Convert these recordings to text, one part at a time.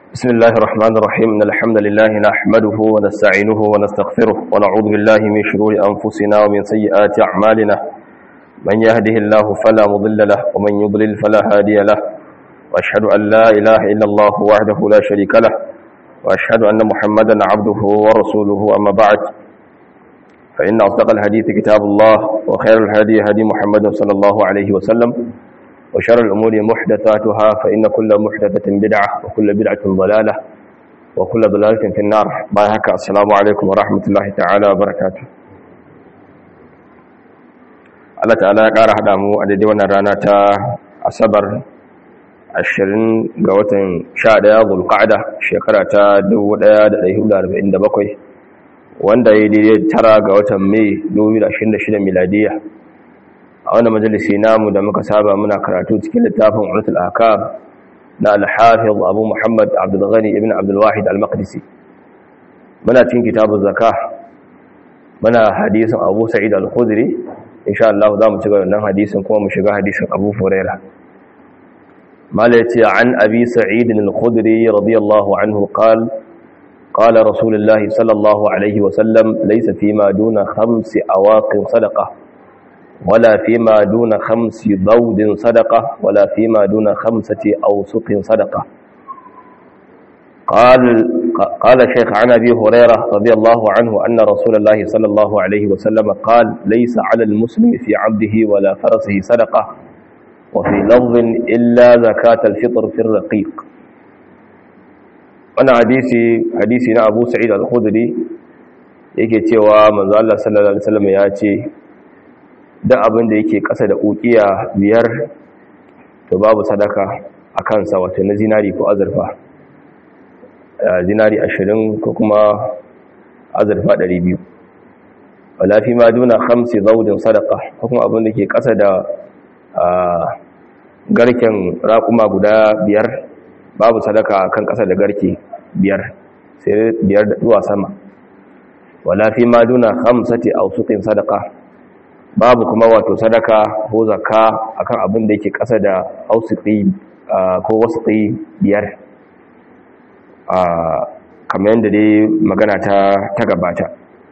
بسم الله الرحمن الرحيم إن الحمد لله نحمده ونستعينه ونستغفره ونعوذ بالله من شرور أنفسنا ومن سيئات أعمالنا من يهده الله فلا مضل له ومن يضلل فلا هادي له وأشهد أن لا إله إلا الله وحده لا شريك له وأشهد أن محمدا عبده ورسوله أما بعد فإن أصدق الحديث كتاب الله وخير الهدي هدي محمد صلى الله عليه وسلم وشر الأمور محدثاتها فإن كل محدثة بدعة وكل بدعة ضلالة وكل ضلالة في النار بايهك السلام عليكم ورحمة الله تعالى وبركاته Allah ta'ala ya ƙara haɗa mu a daidai wannan rana ta asabar 20 ga watan 11 zulqa'da shekara ta 1447 wanda ya daidai tara ga watan mai 2026 miladiya a wani majalisi namu da muka saba muna karatu cikin littafin ulatul akam na al-hafiz abu muhammad abdulghani ibn abdulwahid al-maqdisi muna cikin kitabun zaka muna hadisin abu sa'id al-khudri insha Allah za mu ci gaba wannan hadisin kuma mu shiga hadisin abu huraira mala yace an abi sa'id al-khudri radiyallahu anhu qala قال رسول الله صلى الله عليه وسلم ليس فيما دون خمس أواق صدقة ولا فيما دون خمس ضود صدقة ولا فيما دون خمسة أوسق صدقة قال قال شيخ عن أبي هريرة رضي الله عنه أن رسول الله صلى الله عليه وسلم قال ليس على المسلم في عبده ولا فرسه صدقة وفي لفظ إلا زكاة الفطر في الرقيق wannan hadisi hadisi na Abu Sa'id al-Khudri yake cewa manzo Allah sallallahu alaihi wasallam ya ce duk abin da yake ƙasa da ukiya biyar to babu sadaka a kansa wato na zinari ko azurfa zinari 20 ko kuma azurfa 200 wala fi ma duna khamsi zawdin sadaqa ko kuma abin da ke ƙasa da garken raƙuma guda biyar babu sadaka kan ƙasa da garke biyar sai biyar da duwa sama wala fi ma duna khamsati awsuqin sadaka babu kuma wato sadaka ko zakka akan abin da yake ƙasa da awsuqi ko wasqi biyar kamar yadda dai magana ta ta gabata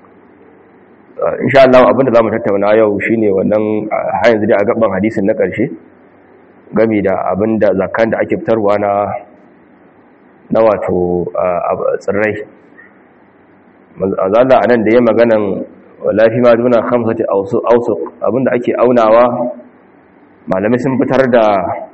insha Allah abin da zamu tattauna yau shine wannan har yanzu dai a gaban hadisin na ƙarshe game da abin da zakkan da ake fitarwa na na wato tsirrai azalla anan da ya maganan lafi ma duna khamsati awsuq abinda ake aunawa malamai sun fitar da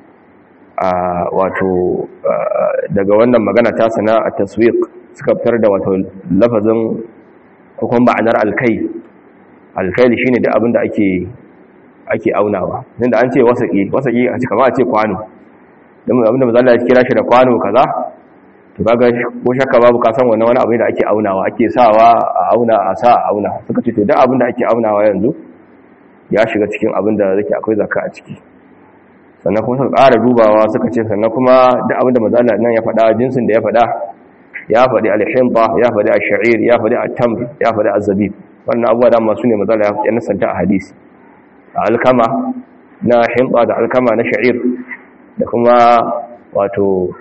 wato daga wannan magana ta sana a taswiq suka fitar da wato lafazin ko kuma ma'anar alkai alkai shine da abinda ake ake aunawa inda an ce wasaki wasaki a cikin a ce kwano dan abinda manzo Allah ya kira shi da kwano kaza to kaga ko shakka babu ka san wannan wani abu da ake aunawa ake sawa a auna a sa a auna suka ce to duk abin da ake aunawa yanzu ya shiga cikin abin da zake akwai zakka a ciki sannan kuma suka ƙara dubawa suka ce sannan kuma duk abin da manzo nan ya faɗa jinsin da ya faɗa ya faɗi al-himba ya faɗi ash-sha'ir ya faɗi at-tamr ya faɗi az-zabib wannan abuwa da masu ne manzo ya nasanta a hadisi alkama na himba da alkama na sha'ir da kuma wato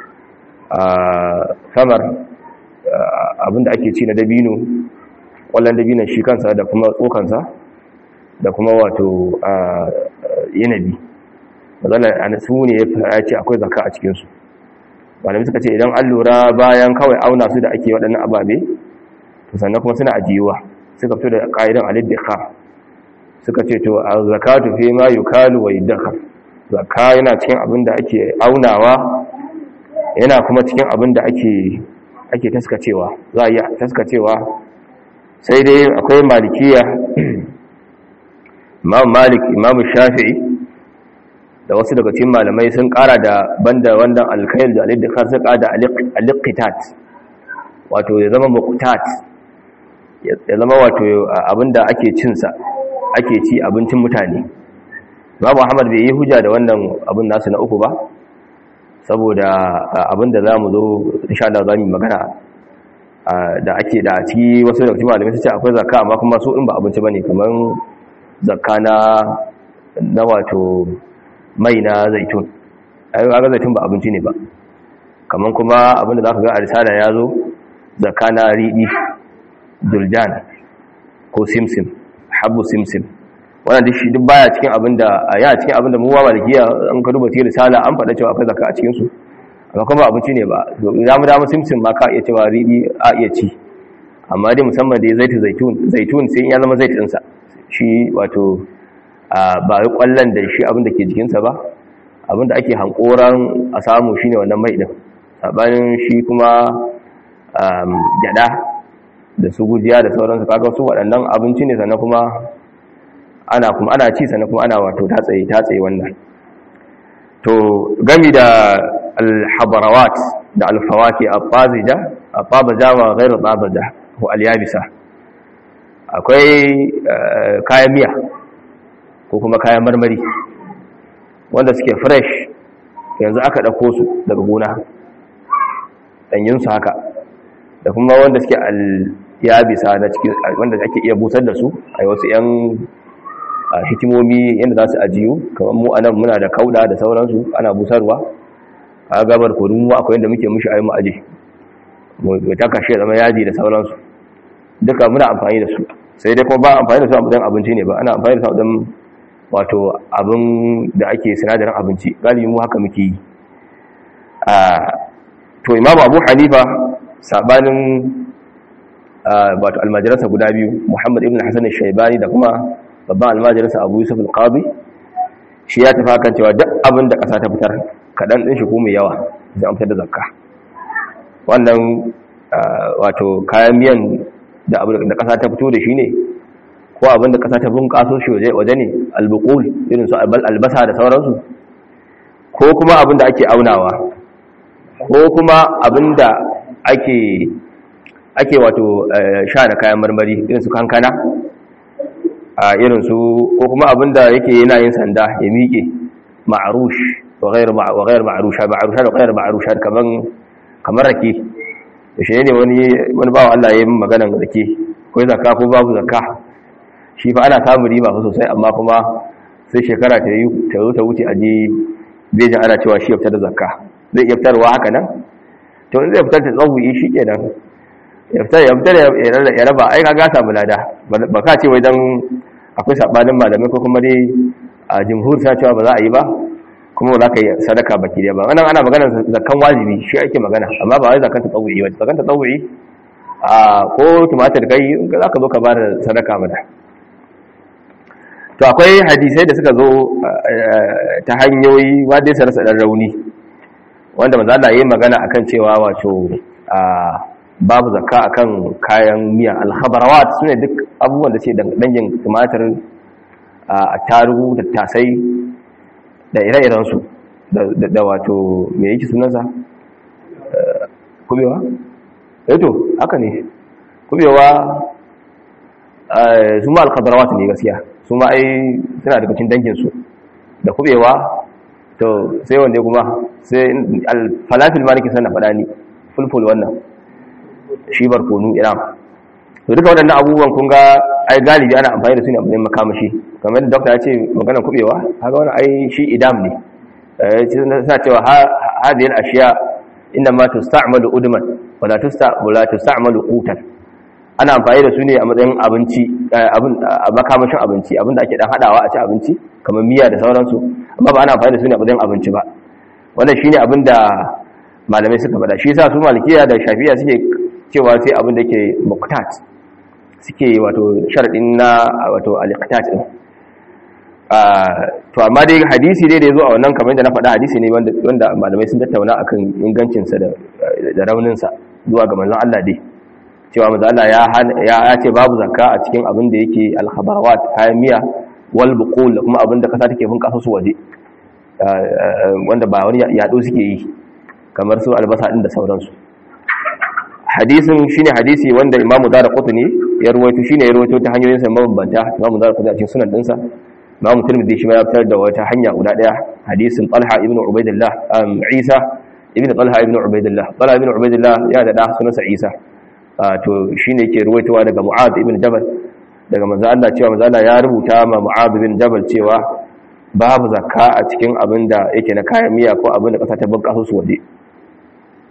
samar abinda ake ci na dabino kwallon dabinon shi kansa da kuma tsokansa da kuma wato yanabi matsalar a su ne ya ce akwai zaka a cikinsu malami suka ce idan an lura bayan kawai auna su da ake waɗannan ababe to sannan kuma suna ajiyuwa suka fito da ƙa'idan aliddika suka ce to a zakatu fi ma yukalu wa yudakar zakka yana cikin abin da ake aunawa yana kuma cikin abin da ake ake taskacewa za a yi taskacewa sai dai akwai malikiya imam malik imam shafi'i da wasu daga cikin malamai sun kara da banda wannan alkhair da aliddikar sun kara da aliqitat wato ya zama muqtat ya zama wato abinda ake cinsa ake ci abincin mutane babu ahmad bai yi hujja da wannan abin nasu na uku ba saboda abinda za mu zo insha Allah za mu magana da ake da ciki wasu da cikin malamai su ce akwai zakka amma kuma su in ba abinci bane kamar zakka na na wato mai na zaitun ai ga zaitun ba abinci ne ba kaman kuma abinda za ka ga a risala ya zo zakka na riɗi duljan ko simsim habbu simsim wannan duk shi duk baya cikin abinda a yana cikin abinda mu ba malikiya an ka duba cikin risala an faɗa cewa akwai zakka a cikin su amma kuma abinci ne ba za mu dama simsim ma ka iya cewa riɗi a iya ci amma dai musamman dai zaitun zaitun zaitun sai ya zama zaitun sa shi wato ba yi kwallon da shi abinda ke jikinsa ba abinda ake hankoran a samu shine wannan mai din sabanin shi kuma gyada da su gujiya da sauransu kaga su waɗannan abinci ne sannan kuma ana kuma ana ci sannan kuma ana wato tatsaye tatsaye wannan to gami da alhabarawat da alfawaki abazija ababaja wa ghairu ababaja ko alyabisa akwai kayan miya ko kuma kayan marmari wanda suke fresh yanzu aka ɗauko su daga gona ɗanyinsu haka da kuma wanda suke al-yabisa na cikin wanda ake iya busar da su a wasu 'yan hikimomi yadda za su ajiyu kamar mu anan muna da kauda da sauransu ana busarwa a gabar kodin mu akwai yadda muke mushi ayi mu aje mu ta kashe zama yaji da sauransu duka muna amfani da su sai dai kuma ba amfani da su a matsayin abinci ne ba ana amfani da su a matsayin wato abin da ake sinadarin abinci galibi mu haka muke yi to imamu abu hanifa sabanin wato almajiransa guda biyu muhammad ibn hassan shaibani da kuma babban almajiransa abu yusuf al-qadi shi ya tafi kan cewa duk abin da ƙasa ta fitar kaɗan ɗin shi ko mai yawa zai amfar da zakka wannan wato kayan miyan da ƙasa ta fito da shi ne ko abin da ƙasa ta bunƙaso shi waje ne albukul irin su albasa da sauransu ko kuma abin da ake aunawa ko kuma abin da ake ake wato sha da kayan marmari irin su kankana a irin su ko kuma abin da yake yana yin sanda ya miƙe ma'arush wa ghayr ma'arusha ma'arusha da ghayr ma'arusha kaman kamar rake da shi ne wani wani bawo Allah ya yi maganan rake ko zakka ko babu zakka shi fa ana samun riba fa sosai amma kuma sai shekara ta yi ta zo ta wuce a je bejin ana cewa shi ya fitar da zakka zai iya fitarwa haka nan to in zai fitar da tsawuyi shi kenan ya fitar ya fitar ya raba ai ka gasa mulada ba ka ce wai dan akwai sabanin malamai ko kuma dai a jumhur ta cewa ba za a yi ba kuma ba za ka yi sadaka baki da ba wannan ana magana zakkan wajibi shi ake magana amma ba wai zakkan tsawuyi ba zakkan tsawuyi a ko tumatir kai za ka zo ka ba da sadaka mata to akwai hadisai da suka zo ta hanyoyi wadda ya rasa dan rauni wanda manzo Allah yayin magana akan cewa wato babu zakka akan kayan miya al-khabarawat sune duk abubuwan da ce dangin tumatir a tarugu da tasai da ire-iren su da wato me yake sunansa kubewa eh to haka ne kubewa su ma al-khabarawat ne gaskiya su ma ai suna daga cikin dangin su da kubewa to sai wanda kuma sai falafil ma nake sanna faɗa ni fulful wannan shi barkonu iran to duka waɗannan abubuwan kun ga ai galibi ana amfani da su ne a matsayin makamashi kamar da dokta ya ce maganar kubewa haka wani ai shi idam ne suna cewa hadiyar ashiya inda ma tusta'malu udman wala tusta'malu tusta'malu qutan ana amfani da su ne a matsayin abinci abin makamashin abinci abinda ake dan hadawa a ci abinci kamar miya da sauransu amma ba ana amfani da su ne a matsayin abinci ba wannan shine abin da malamai suka faɗa shi yasa su malikiya da shafi'a suke cewa sai abin da yake muqtat suke wato sharadin na wato al-iqtat din to amma dai hadisi dai da yazo a wannan kamar da na faɗa hadisi ne wanda wanda malamai sun tattauna akan ingancin sa da da raunin sa zuwa ga manzon Allah dai cewa manzon Allah ya ya ce babu zakka a cikin abin da yake al-khabarawat kayan miya wal buqul kuma abin da kasa take bin kasa su waje wanda ba wani yado suke yi kamar su albasa din da sauransu hadisin shine hadisi wanda imamu dara qutni ya ruwaito shine ya ruwaito ta hanyoyin sa mabambanta imamu dara qutni a cikin sunan dinsa imamu tirmidhi shi ma ya fitar da wata hanya guda daya hadisin talha ibn ubaidillah isa ibn talha ibn ubaidillah talha ibn ubaidillah ya da da sunansa isa to shine yake ruwaitowa daga mu'adh ibn jabal daga manzo Allah cewa manzo Allah ya rubuta ma mu'adh ibn jabal cewa babu zakka a cikin abin da yake na kayan miya ko abin da kasa ta bunƙasa su waje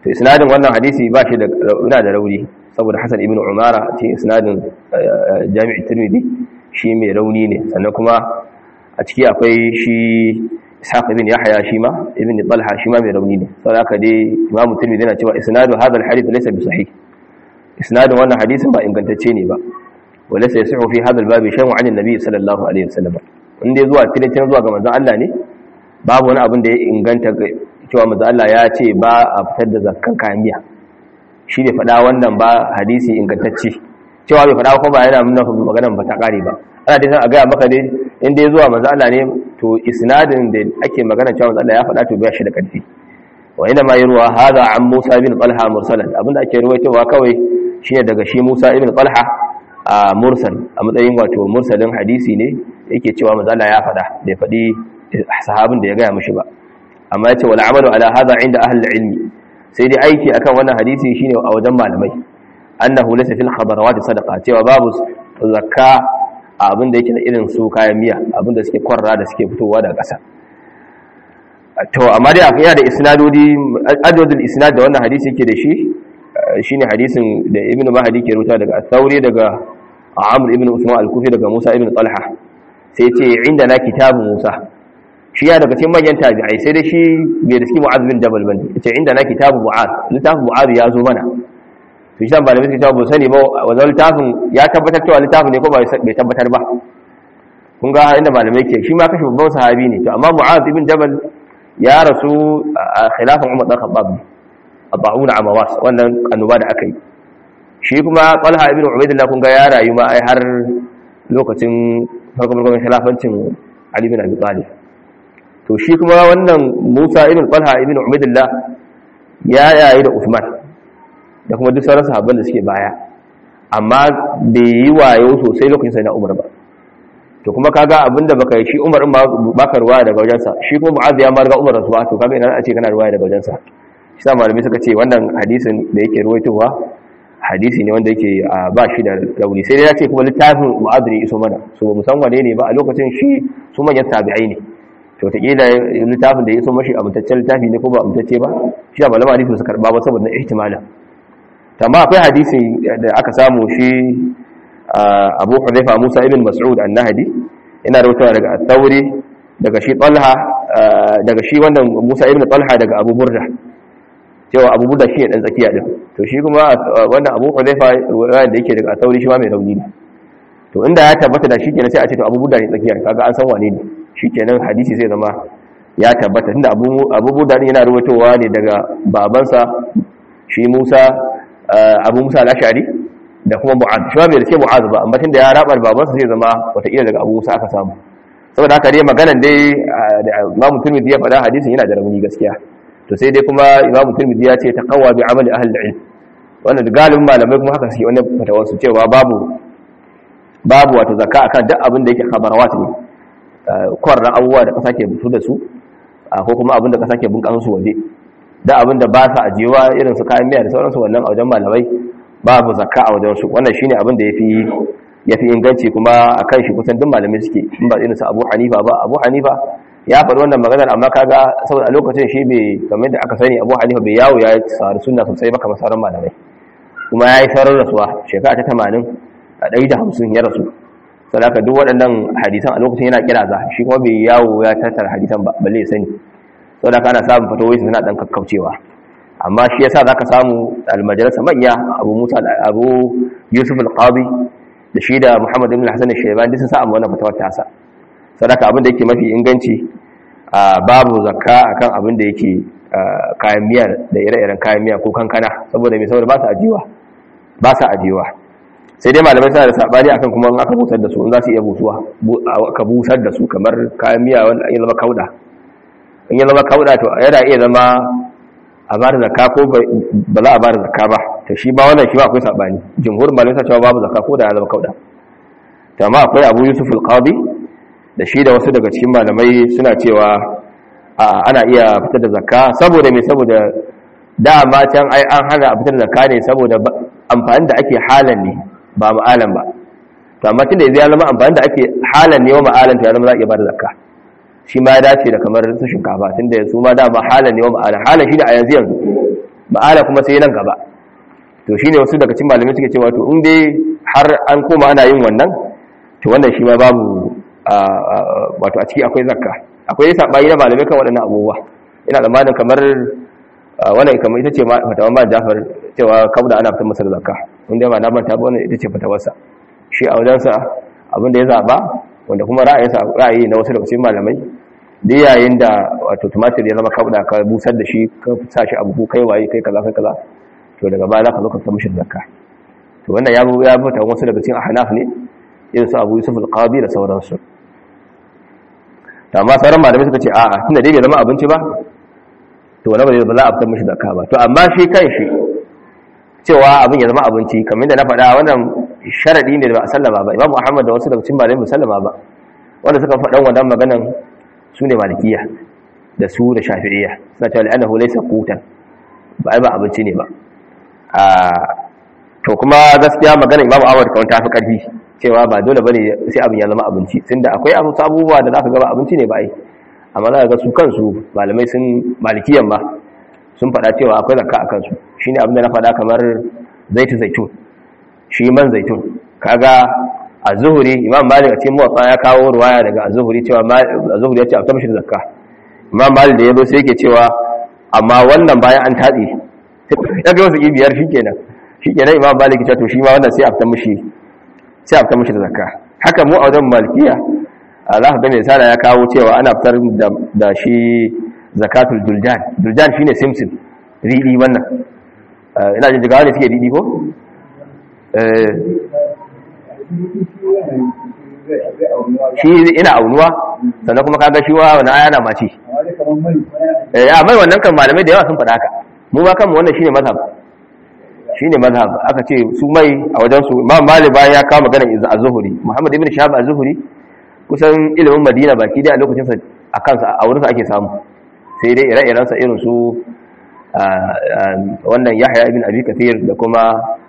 to isnadin wannan hadisi ba shi da ina da rauni saboda Hassan ibn Umara ce isnadin Jami'i Tirmidhi shi mai rauni ne sannan kuma a ciki akwai shi Ishaq ibn Yahya shi ma ibn Talha shi ma mai rauni ne saboda haka dai Imam Tirmidhi yana cewa isnadu hadha al-hadith laysa bi sahih isnadin wannan hadisin ba ingantacce ne ba wala sai yasihu fi hadha al-bab shay'un 'an an-nabi sallallahu alaihi wasallam inda zuwa tilatin zuwa ga manzon Allah ne babu wani abin da ya inganta cewa manzon Allah ya ce ba a fitar da zakkan kayan miya shi ne faɗa wannan ba hadisi ingantacce cewa bai faɗa ko ba yana nuna maganar ba ta ƙare ba ana dai san a gaya maka dai inda ya zuwa manzo Allah ne to isnadin da ake magana cewa manzo Allah ya faɗa to ba shi da ƙarfi wa ina ma yurwa hadha an Musa bin Talha mursalan abinda ake ruwaitowa kawai shine daga shi Musa ibn Talha a mursal a matsayin wato mursalin hadisi ne yake cewa manzo Allah ya faɗa bai faɗi sahabin da ya gaya mishi ba amma yace wal amalu ala hadha inda ahli ilmi sai dai aiki akan wannan hadisi shine a wajen malamai annahu laysa fil khadarawat sadaqa cewa babu zakka abin da yake da irin su kayan miya abin da suke kwarra da suke fitowa daga ƙasa to amma dai akwai da isnadodi adadul isnad da wannan hadisi yake da shi shine hadisin da ibnu mahdi ke rubuta daga at-thauri daga amr ibn usman al-kufi daga musa ibn talha sai ce inda na kitabu musa shi ya daga cikin manyan tabi'ai sai dai shi bai riski mu'az bin jabal bane yace inda na kitabu mu'az littafin mu'az ya zo mana to shi ba da miski tabu sani ba wannan littafin ya tabbatar cewa littafin ne ko ba bai tabbatar ba kun ga inda malamai ke shi ma kashi babban sahabi ne to amma mu'az ibn jabal ya rasu a khilafin umar dan khattab abauna amawas wannan annoba da aka yi shi kuma talha ibn ubaidillah kun ga ya rayu ma ai har lokacin farkon farkon khilafancin ali bin abi talib to shi kuma wannan Musa ibn Talha ibn Ubaidillah ya yayi da Uthman da kuma duk sauran sahabban da suke baya amma bai yi wayo sosai lokacin sai na Umar ba to kuma kaga abinda baka yi shi Umar in baka ruwaya daga wajensa shi kuma Mu'adh ya marga Umar rasuwa to kaga ina a ce kana ruwaya daga wajensa shi sa malamai suka ce wannan hadisin da yake ruwaitowa hadisi ne wanda yake ba shi da rauni sai dai ya ce kuma littafin Mu'adh ne iso mana so ba san wane ne ba a lokacin shi su manyan tabi'ai ne to taƙila littafin da ya so mashi amintaccen littafi ne ko ba amintacce ba shi da malama hadisi su karɓa ba saboda ihtimala tamma akwai hadisi da aka samu shi abu hudhaifa musa ibn mas'ud an-nahdi ina rawaitawa daga at-tawri daga shi talha daga shi wannan musa ibn talha daga abu burda cewa abu burda shi ne dan tsakiya din to shi kuma wannan abu hudhaifa da yake daga at-tawri shi ma mai rauni ne to inda ya tabbata da shi kenan sai a ce to abu burda ne tsakiya kaga an san wane ne shi kenan hadisi zai zama ya tabbata tunda abubu da yana rubutowa ne daga babansa shi musa abu musa al-ashari da kuma mu'az shi ba bai rike mu'az ba amma tunda ya rabar babansa zai zama wataƙila daga abu musa aka samu saboda haka dai maganan dai da imamu turmidi ya faɗa hadisin yana da rauni gaskiya to sai dai kuma imamu turmidi ya ce ta kawwa bi amali ahli ilm wannan galibin malamai kuma haka suke wannan fatawarsu cewa babu babu wato zakka akan duk abin da yake khabarawat ne kwarra abubuwa da kasa ke fito da su ko kuma abin da kasa ke bunkan su waje da abin da ba sa ajiyewa irin su kayan miya da sauransu wannan a wajen malamai babu zakka a wajen su wannan shine abin da yafi yafi inganci kuma akan shi kusan duk malamai suke in ba irin su Abu Hanifa ba Abu Hanifa ya faɗi wannan maganar amma kaga saboda a lokacin shi bai kamar da aka sani Abu Hanifa bai yawo ya tsari sunna sosai ba kamar sauran malamai kuma ya yi sauran rasuwa shekara ta 80 a 150 ya rasu sadaka duk waɗannan hadisan a lokacin yana kira za shi kuma bai yawo ya tattara hadisan ba balle ya sani sadaka ana samun fatawai suna dan kakkaucewa amma shi yasa zaka samu almajalisa manya Abu Musa Abu Yusuf al-Qadi da shi da Muhammad ibn Hassan al-Shaybani sun sa amma wannan fatawar ta sa sadaka abin da yake mafi inganci babu zakka akan abin da yake kayan miya da ire-iren kayan miya ko kankana saboda mai saboda ba su ajiwa ba su ajiwa sai dai malamai suna da sabani akan kuma in aka busar da su in za su iya busuwa ka busar da su kamar kayan miya wanda ya zama kauda in ya zama kauda to yana iya zama a bada zakka ko ba za a bada zakka ba to shi ba wannan shi ba akwai sabani jumhur malamai suna cewa babu zakka ko da ya zama kauda to amma akwai Abu Yusuf al-Qadi da shi da wasu daga cikin malamai suna cewa ana iya fitar da zakka saboda me saboda dama can ai an hana a fitar da zakka ne saboda amfani da ake halan ne ba ma'alan ba to amma tunda yanzu ya zama amfani da ake halan ne wa ma'alan to ya zama za a iya ba da zakka shi ma ya dace da kamar su shinkafa tunda su ma dama halan ne wa ma'alan halan shi ne a yanzu yanzu ma'ala kuma sai nan gaba to shine wasu daga cikin malamai suke cewa to in dai har an koma ana yin wannan to wannan shi ma babu wato a ciki akwai zakka akwai sabayi na malamai kan waɗannan abubuwa ina tsammanin kamar wannan kamar ita ce fatawan ma Jafar cewa kauda ana fitar masa da zakka inda ba na manta ba wannan ita ce fatawarsa shi a wajensa abin da ya zaba wanda kuma ra'ayinsa ra'ayi na wasu daga cikin malamai da yayin da wato tumatir ya zama kauda ka busar da shi ka sa shi abu kai waye kai kaza kai kaza to daga baya za ka zo ka fitar mishi zakka to wannan ya ya fita wasu daga cikin ahnaf ne irin su Abu Yusuf al-Qadi da sauransu to amma sauran malamai suka ce a'a tunda dai bai zama abinci ba to wani ba za a fitar mishi zakka ba to amma shi kan shi cewa abin ya zama abinci kamar da na faɗa wannan sharadi ne da ba a sallama ba Imam Muhammad da wasu daga cikin malamai ba sallama ba wanda suka faɗan wannan maganan su ne malikiya da su da shafi'iyya suna cewa annahu laysa qutan ba ai ba abinci ne ba to kuma gaskiya magana Imam Ahmad kawai ta fi karfi cewa ba dole bane sai abin ya zama abinci tunda akwai abubuwa da zaka ga ba abinci ne ba ai amma za ga su kansu malamai sun malikiyan ba sun faɗa cewa akwai zakka a kansu shine abin da na faɗa kamar zaitun zaitun shi man zaitun kaga a zuhuri imam malik a cikin muwatsa ya kawo ruwaya daga a zuhuri cewa a zuhuri ya ce a kamshi da zakka imam malik da ya zo sai yake cewa amma wannan bayan an tatse ya ga wasu biyar shi kenan shi kenan imam malik ya ce to shi ma wannan sai a fita mishi sai a fita mishi da zakka haka mu a wajen malikiya za ka ga mai sana ya kawo cewa ana fitar da shi zakatul duljan duljan shine simsim riɗi wannan ina jin jigawa ne suke riɗi ko shi ina aunuwa sannan kuma kaga shi wa wani aya na mace ya mai wannan kan malamai da yawa sun faɗa haka mu ba kanmu wannan shine mazhab shine mazhab aka ce su mai a wajen su imam malik bayan ya kawo magana az-zuhri muhammad ibn shahab az-zuhri kusan ilimin madina baki dai a lokacin sa a kansa a wurin sa ake samu sai dai ire-iren sa irin su wannan yahya ibn abi kathir da kuma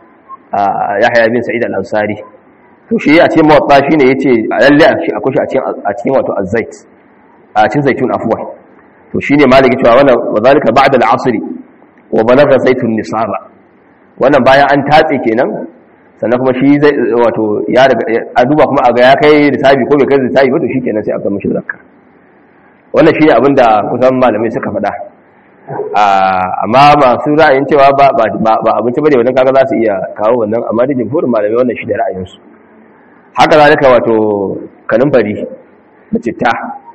yahya ibn sa'id al-ansari to shi a cikin mawatta shine yace lalle shi akwai shi a cikin a cikin wato az-zait a cikin zaitun afwan to shine maliki cewa wannan wazalika ba'da al-asr wa balagha zaitun nisaba wannan bayan an tatse kenan sannan kuma shi zai wato ya a duba kuma a ga ya kai risabi ko bai kai risabi ba to shikenan sai a ga mishi zakka wannan shine abin da kusan malamai suka faɗa amma masu ra'ayin cewa ba ba abinci bane wannan kaga za su iya kawo wannan amma da jumhurin malamai wannan shi da ra'ayinsu haka zalika wato kanumfari da citta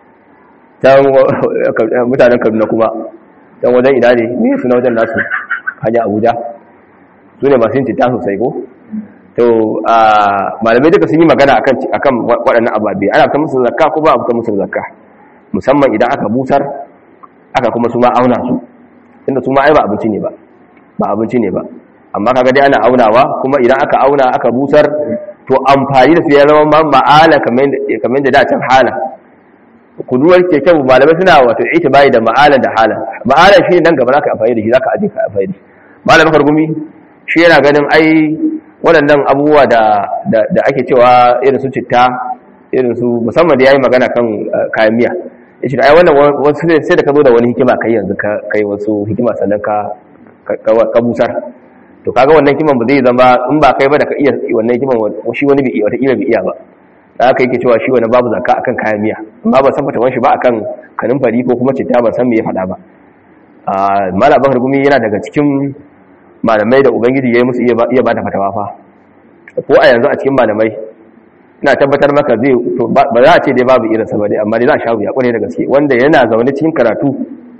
ta mutanen kaduna kuma don wajen ina ne ne suna wajen nasu hanyar abuja su ne masu yin citta sosai ko to malamai duka sun yi magana akan waɗannan ababe ana fitar musu zakka ko ba a fitar musu zakka musamman idan aka busar aka kuma su ma auna su inda su ma ai ba abinci ne ba ba abinci ne ba amma kaga dai ana aunawa kuma idan aka auna aka busar to amfani da su ya zama ma'ala kamar da dacin hala kuduwar ke kyau malamai suna wato ita bayi da ma'ala da hala ma'ala shi ne nan gaba zaka amfani da shi zaka aje ka amfani da shi malamin kargumi shi yana ganin ai waɗannan abubuwa da da ake cewa irin su citta irin su musamman da yayi magana kan kayan miya yace ai wannan wasu sai da ka zo da wani hikima kai yanzu ka kai wasu hikima sannan ka ka busar to kaga wannan hikiman ba zai zama in ba kai ba da ka iya wannan hikiman shi wani bai iya wata kila bai iya ba da aka yake cewa shi wani babu zakka akan kayan miya amma ban san fatawan shi ba akan kanin fari ko kuma citta ban san me ya faɗa ba a malam bakar gumi yana daga cikin malamai da ubangiji ya yi musu iya ba da fatawa fa ko a yanzu a cikin malamai ina tabbatar maka zai to ba za a ce dai babu irinsa ba dai amma dai za a sha wuya kwarai da gaske wanda yana zaune cikin karatu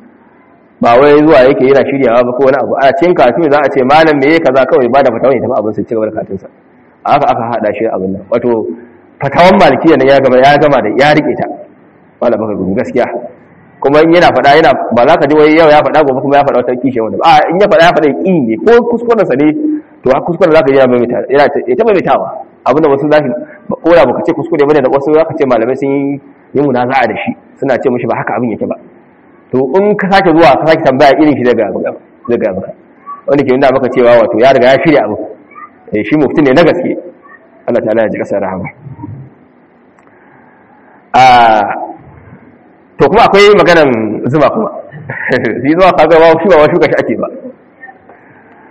ba wai zuwa yake yana shiryawa ba ko wani abu a cikin karatu za a ce malam me yake kaza kawai ba da fatawa ne tafi abin sai cigaba da karatunsa haka aka hada shi abin nan wato fatawan malikiya nan ya gama ya gama da ya rike ta malam baka gudu gaskiya kuma in yana faɗa yana ba za ka ji wai yau ya faɗa gobe kuma ya faɗa wata kishe wanda ba in ya faɗa ya faɗa ƙi ne ko kuskuren sa ne to har kuskuren za ka ji yana maimaita yana ta maimaitawa abinda wasu za ka kora baka ce kuskure bane da wasu za ka ce malamai sun yi munaza'a da shi suna ce mishi ba haka abin yake ba to in ka sake zuwa ka sake tambaya irin shi daga daga maka wanda ke nuna maka cewa wato ya riga ya shirya abu eh shi mufti ne na gaske Allah ta'ala ya ji kasar rahama a to kuma akwai maganan zuma kuma shi zuwa kaga ba shi ba wa shuka shi ake ba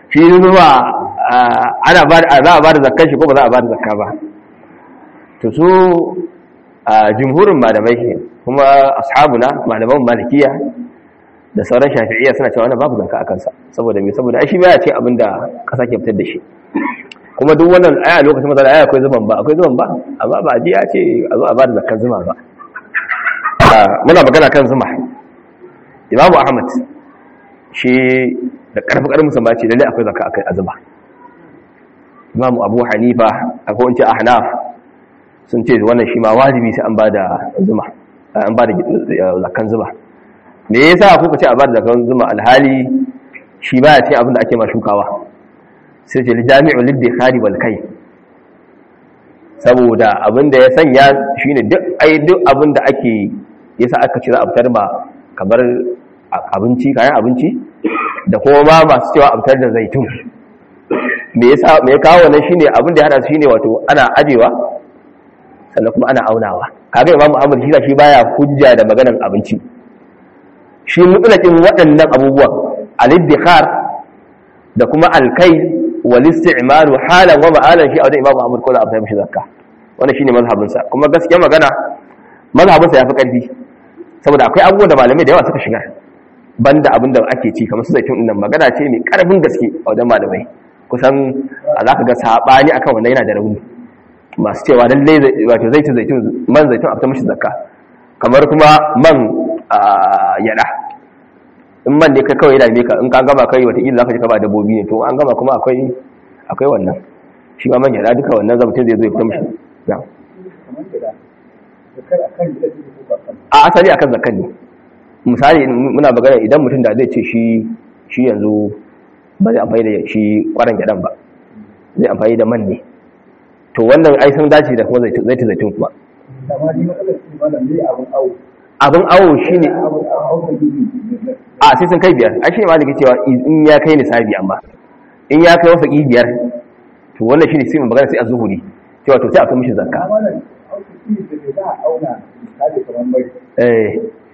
shi zuma ana ba za a ba da zakkan shi ko ba za a ba da zakka ba to su jumhurin malamai kuma ashabuna malaman malikiya da sauran shafi'iyya suna cewa wannan babu zakka a kansa saboda me saboda ai shi baya ce abinda kasa ke fitar da shi kuma duk wannan aya lokacin matsala aya akwai zuban ba akwai zuban ba amma ba ji ya ce a zo a ba da zakkan zuma ba muna magana kan zuma imamu ahmad shi da karfi karfin musamman ce lalle akwai zakka akai azuma imamu abu hanifa akwai wance ahnaf sun ce wannan shi ma wajibi sai an ba da zuma an ba da zakkan zuma me yasa kuka ce a ba da zakkan zuma alhali shi ba ya ce abin da ake ma shukawa sai ce jami'ul liddikhari wal kai saboda abin da ya sanya shine duk ai duk abin da ake yasa aka ce za a fitar ba kamar abinci kayan abinci da kuma ma masu cewa a fitar da zaitun me yasa me ya kawo wannan shine abin da ya hada su shine wato ana ajewa sannan kuma ana aunawa kaga imamu ahmad shi shi baya hujja da maganar abinci shi mutlaqin waɗannan abubuwan al-iddikhar da kuma al-kai wal isti'malu halan wa ma'alan shi a wajen imamu ahmad ko da abin mishi zakka wannan shine mazhabin sa kuma gaskiya magana mazhabin sa yafi karfi saboda akwai abubuwan da malamai da yawa suka shiga banda abin da ake ci kamar su zaitun nan magana ce mai karfin gaske a wajen malamai kusan a za ka ga saɓani akan wannan yana da rauni masu cewa lallai wato zaitun zaitun man zaitun a fita mashi zakka kamar kuma man yada in man ne kai kawai yana ne ka in ka gama kai wata za ka ji ka ba dabbobi ne to an gama kuma akwai akwai wannan shi ma man yada duka wannan zamtin zai zo ya fita mashi a asali akan zakkan ne misali muna magana idan mutum da zai ce shi shi yanzu ba zai amfani da shi kwaran gyaɗan ba zai amfani da man ne to wannan ai sun dace da kuma zai zaitun kuma abin awo shi ne a sai sun kai biyar ai shi ne ma da ke cewa in ya kai nisabi amma in ya kai wasa biyar to wannan shi ne sai magana sai a zuhuri cewa to sai a kai mishi zakka eh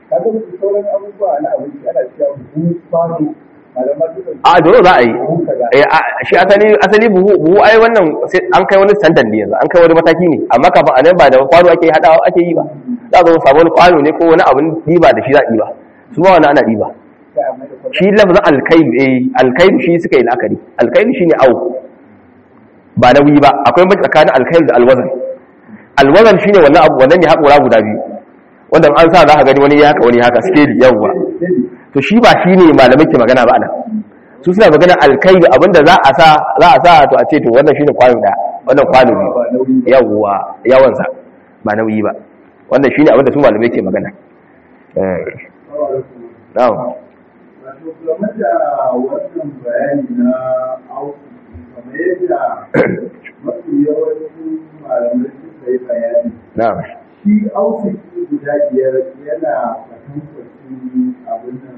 a dole za a yi shi asali buhu buhu ai wannan an kai wani standard ne yanzu an kai wani mataki ne amma kafin a nan ba da kwano ake hadawa ake yi ba za a zo samu wani kwano ne ko wani abin diba da shi za a diba su ba wani ana diba shi lafazin alkailu eh alkailu shi suka yi la'akari alkailu shi ne au ba nauyi ba akwai mace tsakanin alkailu da alwazan alwazan shine wannan abu wannan ne haƙora guda biyu wanda an sa za ka gani wani ya haka wani haka scale yawwa to shi ba shi ne malamai ke magana ba ana su suna magana alkailu abinda za a sa za a sa to a ce to wannan shine kwano da wannan kwano ne yawwa yawansa ba nauyi ba wannan shine abinda su malamai ke magana eh na'am game da wannan bayani na auki kamar yadda mafi yawancin malamai suka yi bayani na'am shi auki guda biyar yana kwatankwacin abin nan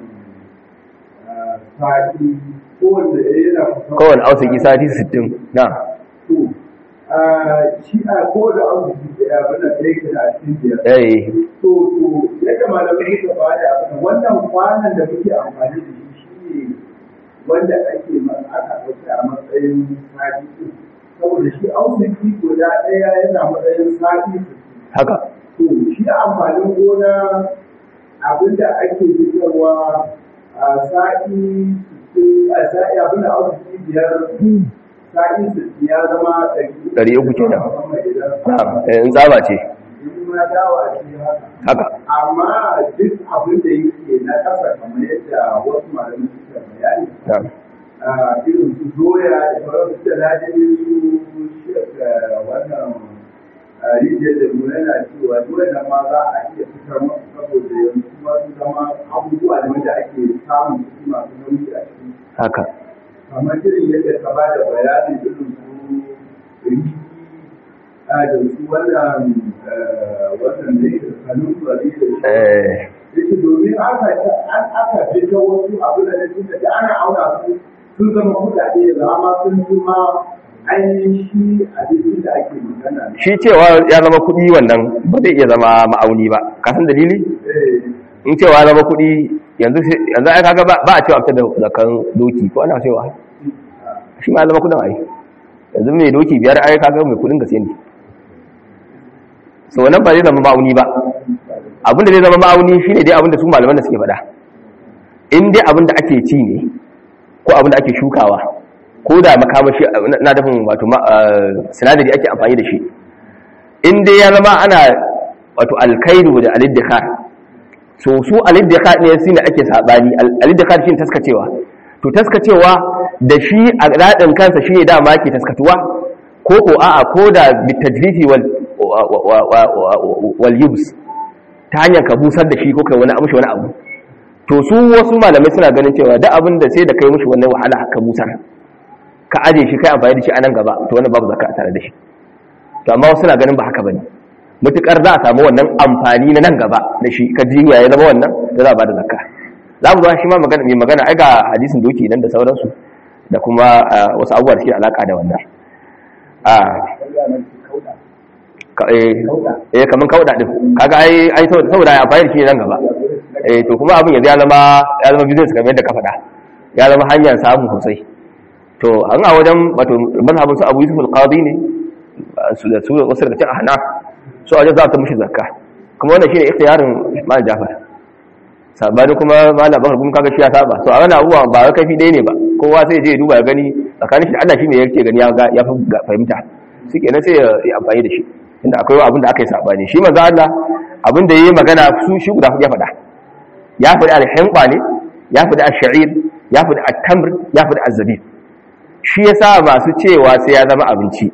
sati kowanne yana kowane ausaki sati 60 na'am to shi a kowane auki da abin da ya ke da a cikin biyar eh to to yadda malamai suka ba da abin wannan kwanan da muke amfani da shi shi ne wanda ake ma- aka ɗauka a matsayin sati ɗin. saboda shi auki guda ɗaya yana matsayin sati sittin. haka to shi amfanin gona abinda ake fitarwa a sa'i sittin- a sa'i abinda auki biyar sa'i sittin ya zama Ɗari uku kenan. na'am na'am eh, in tsaba ce ma dawa ce haka haka amma duk abin da yake na ƙasa kamar yadda wasu malamai suka bayani na'am a irin su doya da sauran su da ladin su shirka wannan a rijiyar da mu yana cewa doya da ma za a iya fitar masu saboda yanzu kuma su zama abubuwa da wanda ake samun kuɗi masu nauyi a ciki haka kamar irin yadda ka ba da bayanin irin su riki a da su wannan eh, wannan da yake kanun bari da shi eh yake domin aka an aka fita wasu abu da nake da ana auna su sun zama kuɗaɗe da amma sun zama ainihin shi abincin da ake magana shi cewa ya zama kuɗi wannan ba zai iya zama ma'auni ba ka san dalili eh in cewa ya zama kuɗi yanzu sai- yanzu ai kaga ba ba a cewa fitar da zakan doki ko ana cewa shi ma zama kudin ai yanzu mai doki biyar ai kaga mai kudin gaske ne so wannan ba zai zama ma'auni ba abin da zai zama ma'auni shine dai abin da su malaman da suke faɗa in dai abin da ake ci ne ko abin da ake shukawa ko da makamashi na dafin wato sinadari ake amfani da shi in dai ya zama ana wato alkairu da aliddikar so su aliddikar ne su ne ake saɓani aliddikar shi ne taskacewa to taskacewa da shi a raɗin kansa shi ne dama ke taskatuwa ko ko a'a ko da bitajrifi wal yubs ta hanyar ka busar da shi ko kai wani amshi wani abu to su wasu malamai suna ganin cewa duk abin da sai da kai mushi wannan wahala ka busar ka aje shi kai amfani da shi a nan gaba to wannan babu zakka tare da shi to amma wasu suna ganin ba haka bane mutukar za a samu wannan amfani na nan gaba da shi ka jinya ya zama wannan da za a bada zakka za mu zo shi ma magana mai magana ai ga hadisin doki nan da sauransu da kuma wasu abubuwa da suke alaka da wannan a eh kaman kauda din kaga ai ai saboda ya amfani da shi nan gaba eh to kuma abin yanzu ya zama ya zama business kamar yadda ka faɗa ya zama hanyar samu sosai to an a wajen wato mazhabin su Abu Yusuf al-Qadi ne su da su wasu daga cikin ahna su a wajen za ta mushi zakka kuma wannan shine ikhtiyarin Malam Jafar sabani kuma Malam Bakar kuma kaga shi ya saba to a wannan abubuwa ba wai kafi ɗaya ne ba kowa sai je ya duba ya gani tsakanin shi da Allah shi ne yake gani ya ya fahimta shi kenan sai ya amfani da shi inda akwai abin da aka yi sabani shi manzo Allah abin da yayi magana su shi guda ya faɗa ya faɗi al-hinqa ne ya faɗi ash-sha'ir ya faɗi at-tamr ya faɗi az-zabib shi yasa masu cewa sai ya zama abinci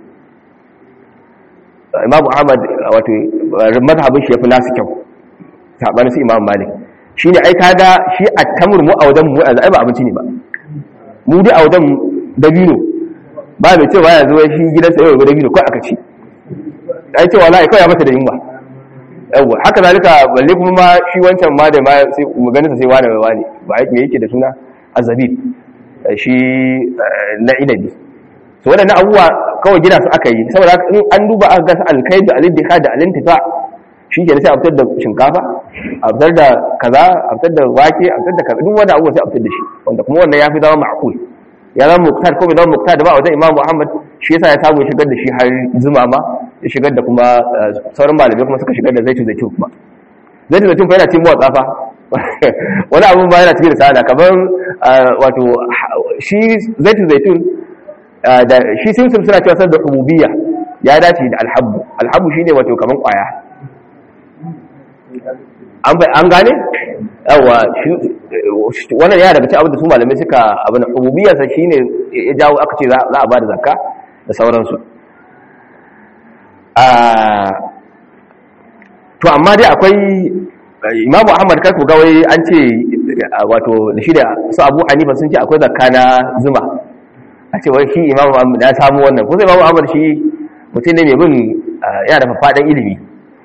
Imam Ahmad wato mazhabin shi yafi nasu kyau sabanin su Imam Malik shine ai kaga shi at-tamr mu a wajen mu ai ba abinci ne ba mu dai a wajen dabino ba mai cewa ya zo shi gidansa yau ga dabino kai aka ci ai cewa la kai ya mata da yunwa yawa haka zalika balle kuma ma shi wancan ma da ma sai mu ganin sa sai wani wani ba me yake da suna azabib shi na inabi so wadannan abubuwa kawai gina su aka yi saboda in an duba aka ga alkaidu aliddiha da alintifa shi ke sai a fitar da shinkafa a fitar da kaza a fitar da wake a fitar da kaza duk wani abubuwa sai a fitar da shi wanda kuma wannan ya fi zama ma'qul ya zama muktar ko bai zama muktar da ba wajen imamu muhammad shi yasa ya samu ya shigar da shi har zuma ma ya shigar da kuma sauran malamai kuma suka shigar da zaitun zaitun kuma zaitun zaitun fa yana cikin motsa fa wani abun ba yana cikin da sada kamar wato shi zaitun zaitun da shi simsim suna cewa sar da ububiyya ya dace da alhabbu alhabbu shine wato kamar kwaya an gane yawa wannan yana daga cikin abin da su malamai suka abin ububiyarsa shine ya jawo aka ce za a ba da zakka da sauransu to amma dai akwai imamu ahmad kar ku gawai an ce wato da shi da su abu hanifa sun ce akwai zakka na zuma a ce wai shi imamu ahmad ya samu wannan kusa imamu ahmad shi mutum ne mai bin yana da faɗin ilimi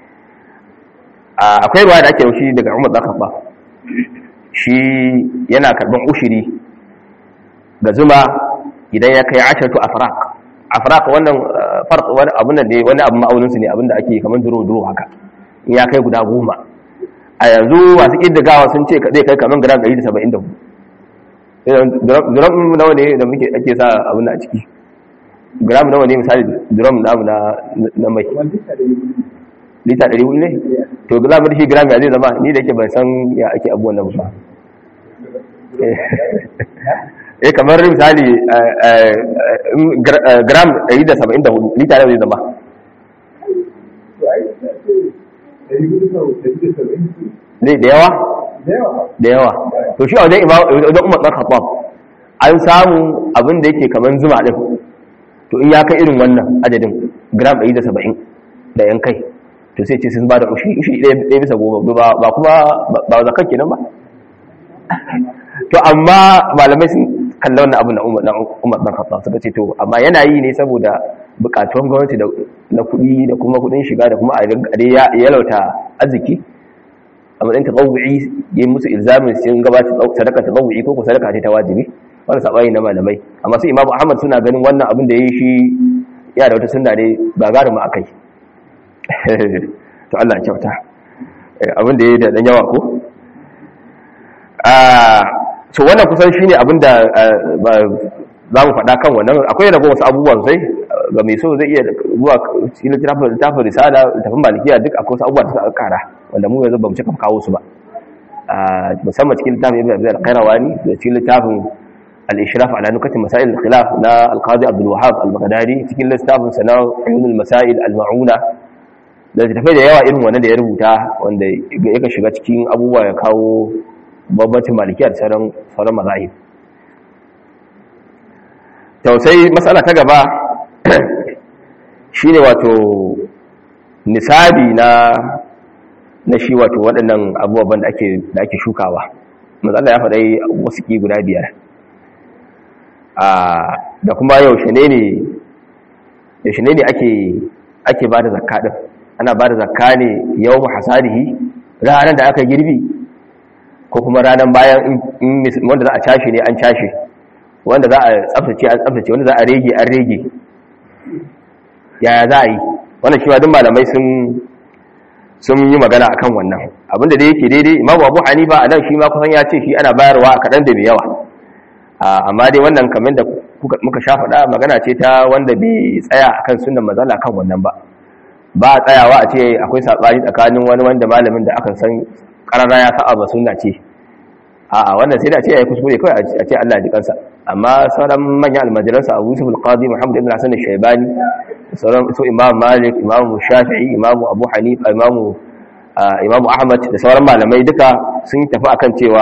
akwai ruwa da ake yaushi daga umar zakafa shi yana karban ushiri ga zuma idan ya kai ashatu afraq afraq wannan farq wani abun da ne wani abu ma'aunin su ne abinda ake kaman duro duro haka in ya kai guda goma a yanzu masu kiddigawa sun ce zai kai kaman gram 174 drum nawa ne da muke ake sa abin a ciki gram nawa ne misali drum namu na na mai lita 400 ne to za mu da shi gram ya zai zama ni da yake ban san ya ake abubuwan nan ba eh kamar misali gram 174 lita zai zama ne da yawa da yawa to shi a wajen wajen umar ɗan khattab an samu abin da yake kamar zuma ɗin to in ya kai irin wannan adadin gram 170 da yan kai to sai ce sun ba da ushi ushi ɗaya bisa goma ba kuma ba zakar kenan ba to amma malamai sun kalla wannan abu na umar ɗan khattab suka ce to amma yana yi ne saboda bukatun gwamnati na kuɗi da kuma kuɗin shiga da kuma a yalauta arziki a matsayin tatawu'i ya yi musu ilzamin sun gabata sadaka tatawu'i ko ko sadaka ce ta wajibi wani saɓani na malamai amma su imamu ahmad suna ganin wannan abin da ya yi shi ya da wata sunna ne ba garin ma akai to Allah ya kyauta abin da ya yi da ɗan yawa ko so wannan kusan shine abin da za mu faɗa kan wannan akwai rago wasu abubuwan sai ga mai so zai iya zuwa cikin littafin risala littafin malikiya duk akwai wasu abubuwa da suka kara wanda mu yanzu ba mu cika kawo su ba musamman cikin littafin ibn abdul qayrawani da cikin littafin al-ishraf ala nukatin masail al-khilaf na al-qadi abdul wahhab al-baghdadi cikin littafin sana uyun al-masail al-ma'una da tafai da yawa irin wannan da ya rubuta wanda yake shiga cikin abubuwa ya kawo bambancin malikiya da sauran sauran mazahib tausai matsala ta gaba shine wato nisabi na na shi wato waɗannan abubuwan da ake da ake shukawa matsala ya faɗai wasu ki guda biyar da kuma yaushe ne ne yaushe ne ne ake ake ba da zakka ɗin ana ba da zakka ne yau hasadihi ranar da aka girbi ko kuma ranar bayan wanda za a cashe ne an cashe wanda za a tsaftace an tsaftace wanda za a rege an rege yaya za a yi wannan shi duk malamai sun sun yi magana akan wannan abinda da yake daidai imamu abu hanifa a nan shi ma kusan ya ce shi ana bayarwa a kaɗan da mai yawa amma dai wannan kamar da muka sha faɗa magana ce ta wanda bai tsaya akan sunan mazala kan wannan ba ba a tsayawa a ce akwai saɓani tsakanin wani wanda malamin da aka san ƙarara ya sa'a ba sunna ce a wannan sai da ce ya yi kuskure kawai a ce Allah ji kansa amma sauran manyan almajiransa abu yusuf al-qadi muhammad ibn hasan al-shaybani sauran su imam malik imam shafi'i imam abu hanifa imam imam ahmad da sauran malamai duka sun tafi akan cewa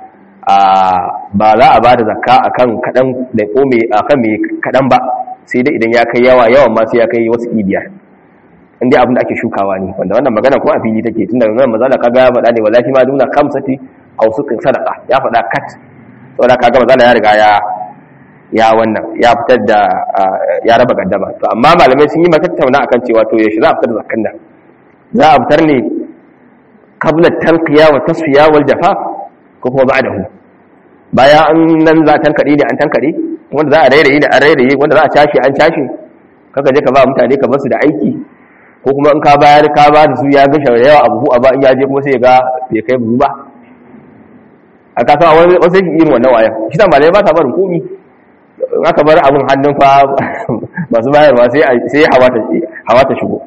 ba za a bada zakka akan kadan da kome akan mai kadan ba sai dai idan ya kai yawa yawan ma sai ya kai wasu biyar inda abin da ake shukawa ne wanda wannan magana ko a fili take tunda nan mazala kaga ya faɗa ne wallahi ma duna kamsati aw sukin sadaka ya faɗa kat saboda kaga mazala ya riga ya ya wannan ya fitar da ya raba gaddama to amma malamai sun yi matattauna akan cewa to yaushe za a fitar da zakkan nan za a fitar ne qabla tanqiya wa tasfiya wal jafa ko kuma ba'dahu bayan an nan za a tankade ne an tankade wanda za a rairaye da an rairaye wanda za a cashe an cashe kaka je ka ba mutane ka basu da aiki ko kuma in ka bayar ka ba da su ya ga da yawa abu a ba in ya je kuma sai ya ga bai kai buhu ba a kasa wani wasu yake irin wannan wayan shi ta malai ba ta barin komi in aka bar abin hannun fa masu bayarwa sai hawa ta shigo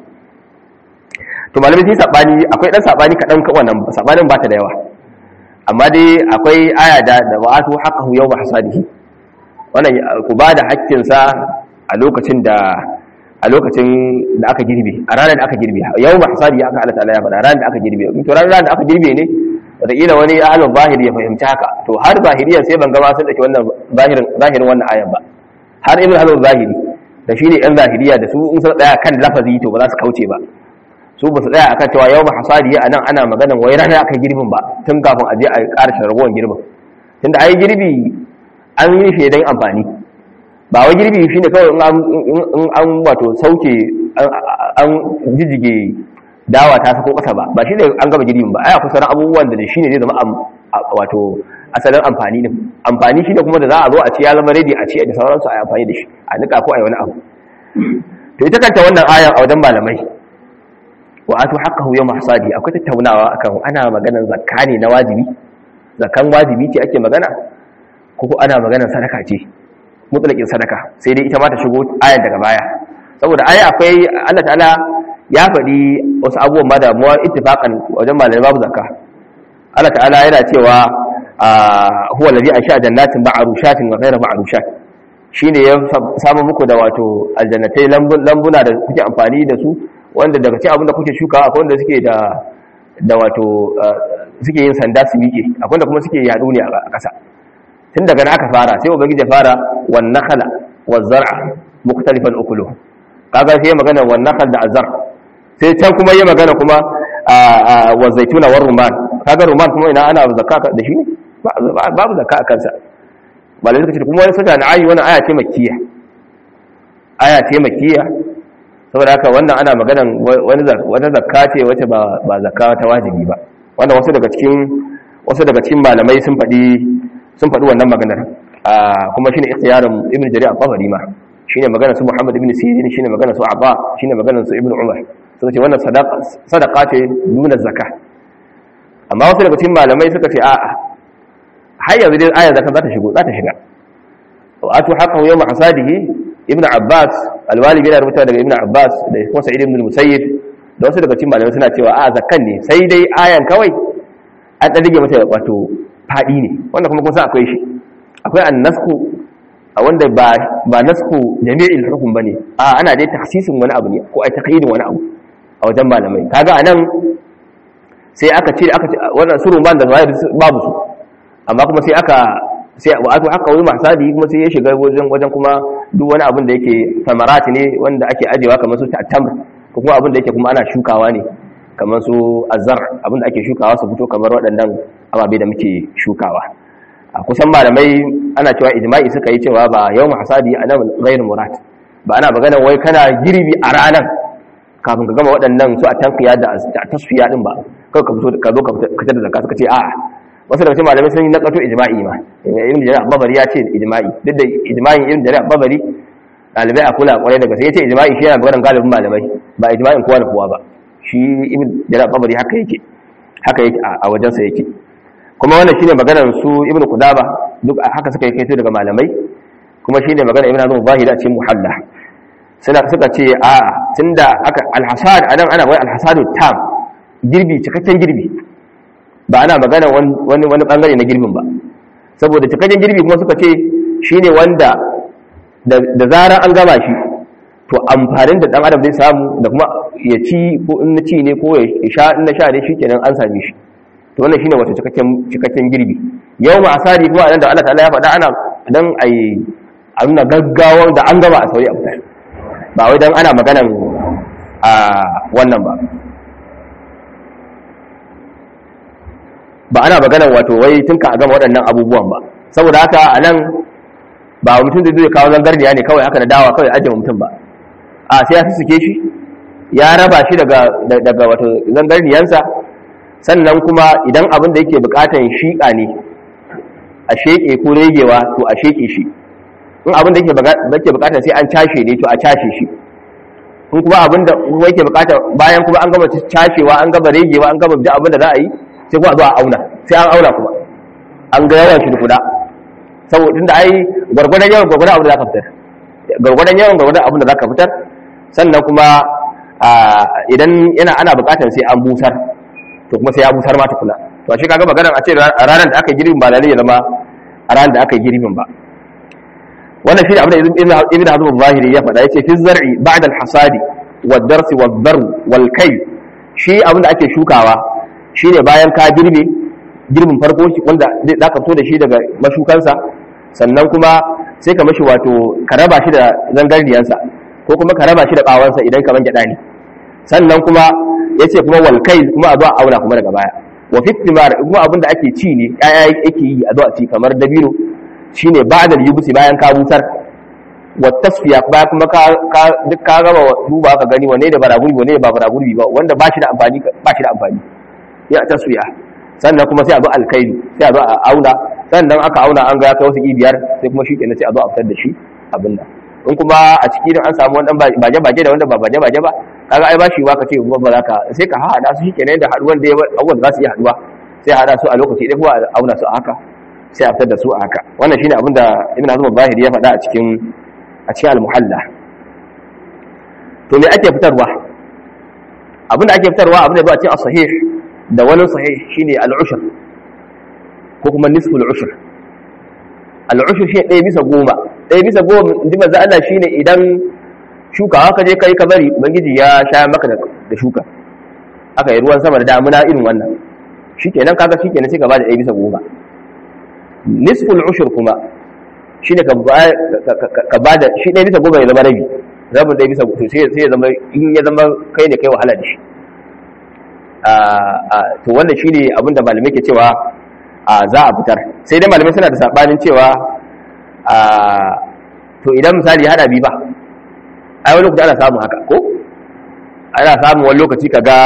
to malamai sai sabani akwai dan sabani kadan ka wannan sabanin ba ta da yawa amma dai akwai aya da da wa'atu haqqahu yawma hasadihi wannan ku ba da haƙƙin sa a lokacin da a lokacin da aka girbe a ranar da aka girbe yawma hasadihi aka Allah ta'ala ya faɗa ranar da aka girbe to ranar da aka girbe ne wataƙila wani ahalin zahiri ya fahimci haka to har zahiriyan sai ban gama sun ɗauki wannan zahirin wannan ayan ba har ibn halin zahiri da shi ne yan zahiriya da su in sun tsaya kan lafazi to ba za su kauce ba su ba su tsaya akan cewa yau mahasadi a nan ana maganan wai ranar aka girbin ba tun kafin a je a ƙara ragowar girbin tunda ai girbi an yi shi don amfani ba wai girbi shine kawai in an wato sauke an jijjige dawa ta sako kasa ba ba shi ne an gaba girbin ba ai akwai sauran abubuwan da shi ne zai zama wato asalin amfani ne amfani shi ne kuma da za a zo a ci ya zama ready a ci da sauransu a yi amfani da shi a nika ko a yi wani abu to ita kanta wannan ayan a wajen malamai wa atu haqqahu yawm hasadi akwai tattaunawa akan ana maganar zakka ne na wajibi zakkan wajibi ce ake magana ko ko ana maganar sadaka ce mutlaqin sadaka sai dai ita ma ta shigo ayan daga baya saboda aya akwai Allah ta'ala ya faɗi wasu abubuwan ma damuwa ittifaqan wajen malamai babu zakka Allah ta'ala yana cewa huwa alladhi ansha jannatin ma'rushatin wa ghayra ma'rushat shine ya samu muku da wato aljannatai lambuna da kuke amfani da su wanda daga cikin abin da kuke shuka akwai wanda suke da da wato suke yin sanda su miƙe akwai wanda kuma suke yaɗu ne a ƙasa tun daga na aka fara sai ubangiji ya fara wan nakhala waz zar'a mukhtalifan ukulu kaga sai magana wan nakhal da azar sai can kuma yi magana kuma wa zaituna war ruman kaga ruman kuma ina ana zakka da shi babu zakka a kansa malai suka ce kuma wani sata na ayi wani aya ce makkiya aya ce makkiya saboda haka wannan ana maganan wani wata zakka ce wacce ba ba zakka ta wajibi ba wannan wasu daga cikin wasu daga cikin malamai sun faɗi sun faɗi wannan maganar kuma shine ikhtiyarin ibn jarir al-tabari ma shine maganar su muhammad ibn sirin shine maganar su abba shine maganar su ibn umar suka ce wannan sadaka ce nuna zaka amma wasu daga cikin malamai suka ce a'a har yanzu dai ayar zaka za ta shigo za ta shiga wa atu haqqahu yawma hasadihi ibnu abbas alwali yana rubuta daga ibnu abbas da kuma sa'id ibn musayyib da wasu daga cikin malamai suna cewa a zakkan ne sai dai ayan kawai an dan rige mata wato fadi ne wanda kuma kun san akwai shi akwai annasku a wanda ba ba nasku jami'il hukum bane a ana dai takhsisin wani abu ne ko ai taqyidin wani abu a wajen malamai kaga anan sai aka ce aka wannan surun ban da zawahir babu su amma kuma sai aka sai wa atu haka wani masadi kuma sai ya shiga wajen wajen kuma duk wani abin da yake samarati ne wanda ake ajewa kamar su tamr ko kuma abin da yake kuma ana shukawa ne kamar su azar abin da ake shukawa su fito kamar waɗannan ababe da muke shukawa a kusan malamai ana cewa ijma'i suka yi cewa ba yau hasadi a nan gairu murad ba ana magana wai kana girbi a ranar kafin ka gama waɗannan su a tankiya da tasfiya din ba kawai ka fito ka zo ka fitar da zakka suka ce a'a wasu daga cikin malamai sun yi nakato ijma'i ma ibn jarir babari ya ce ijma'i duk da ijma'in ibn jarir babari dalibai a kula kwarai daga sai ya ce ijma'i shi yana maganar galibin malamai ba ijma'in kowa da kowa ba shi ibn jarir babari haka yake haka yake a wajen sa yake kuma wannan shine maganar su ibn qudaba duk haka suka yi kaito daga malamai kuma shine maganar ibn hazm zahiri a cikin muhalla suna suka ce a tunda aka alhasad anan ana wai alhasadu tam girbi cikakken girbi ba ana magana wani wani bangare na girbin ba saboda cikakken girbi kuma suka ce shine wanda da zarar an gama shi to amfanin da dan adam zai samu da kuma ya ci ko in na ci ne ko ya sha in na sha ne shikenan an same shi to wannan shine wato cikakken cikakken girbi yau ma asali kuma anan da Allah ta'ala ya faɗa ana dan ai a nuna gaggawa da an gaba a sauri a fitar ba wai dan ana maganan a wannan ba ba ana maganan wato wai tun ka a gama waɗannan abubuwan ba saboda haka a nan ba mutum da zai kawo zangarniya ne kawai haka da dawa kawai ajiye mutum ba a sai ya suke shi ya raba shi daga daga wato zangarniyansa sannan kuma idan abin da yake bukatan shiƙa ne a sheƙe ko regewa to a sheƙe shi in abin da yake bukatan sai an cashe ne to a cashe shi in kuma abin da yake bukata bayan kuma an gama cashewa an gama regewa an gama duk abin da za a yi sai kuma a zo a auna sai an auna kuma an ga yawan shi da kuda saboda tunda ai gwargwadon yawan gwargwadon abin da zaka fitar gwargwadon yawan gwargwadon abin da zaka fitar sannan kuma idan yana ana bukatar sai an busar to kuma sai ya busar ma tukuna to shi kaga maganar a ce a ranar da aka girbin ba lalle ya zama a ranar da aka girbin ba wannan shi ne abin da ibn hazm zahiri ya faɗa yace fi zar'i ba'da al-hasadi wad-darsi wad-darr wal-kay shi abin da ake shukawa shine bayan ka girbe girbin farko wanda za ka fito da shi daga mashukansa sannan kuma sai ka mashi wato ka raba shi da zangarniyansa ko kuma ka raba shi da bawansa idan ka gyaɗa ne sannan kuma ya ce kuma walkai kuma a zo a auna kuma daga baya wa fitimar kuma abin da ake ci ne ƴaƴa yake yi a zo a ci kamar dabino shine ba da yubusi bayan ka busar wa tasfiya baya kuma ka duk ka gama duba ka gani wanne da bara gurbi wanne da ba bara gurbi ba wanda ba shi da amfani ba shi da amfani ya tasfiya sannan kuma sai a zo alkailu sai a zo a auna sannan aka auna an ga ya kai wasu biyar sai kuma shi kenan sai a zo a fitar da shi abin nan in kuma a ciki an samu wani baje baje da wanda ba baje baje ba kaga ai ba shi ba ka ce ba za ka sai ka haɗa su shi kenan da haɗuwan da abubuwan da za su iya haɗuwa sai haɗa su a lokaci ɗaya kuma a auna su a haka sai a fitar da su a haka wannan shine abin da ibn hazm zahiri ya faɗa a cikin a cikin al-muhalla to me ake fitarwa abin da ake fitarwa abin da ba a cikin as-sahih da wani sahih shine al-ushr ko kuma nisful ushr al-ushr shi ɗaya bisa goma ɗaya bisa goma inji manzo Allah shine idan shuka haka je kai ka bari ubangiji ya sha maka da shuka aka yi ruwan sama da damuna irin wannan shikenan kaga shikenan sai ka bada ɗaya bisa goma nisful ushr kuma shine ka ka bada shi ɗaya bisa goma ya zama rabi rabin ɗaya bisa to sai ya zama in ya zama kai ne kai wahala da shi to wannan shi ne abinda malamai ke cewa za a fitar sai dai malamai suna da saɓanin cewa to idan misali hada bi ba ai wani lokaci ana samun haka ko ana samun wani lokaci ka ga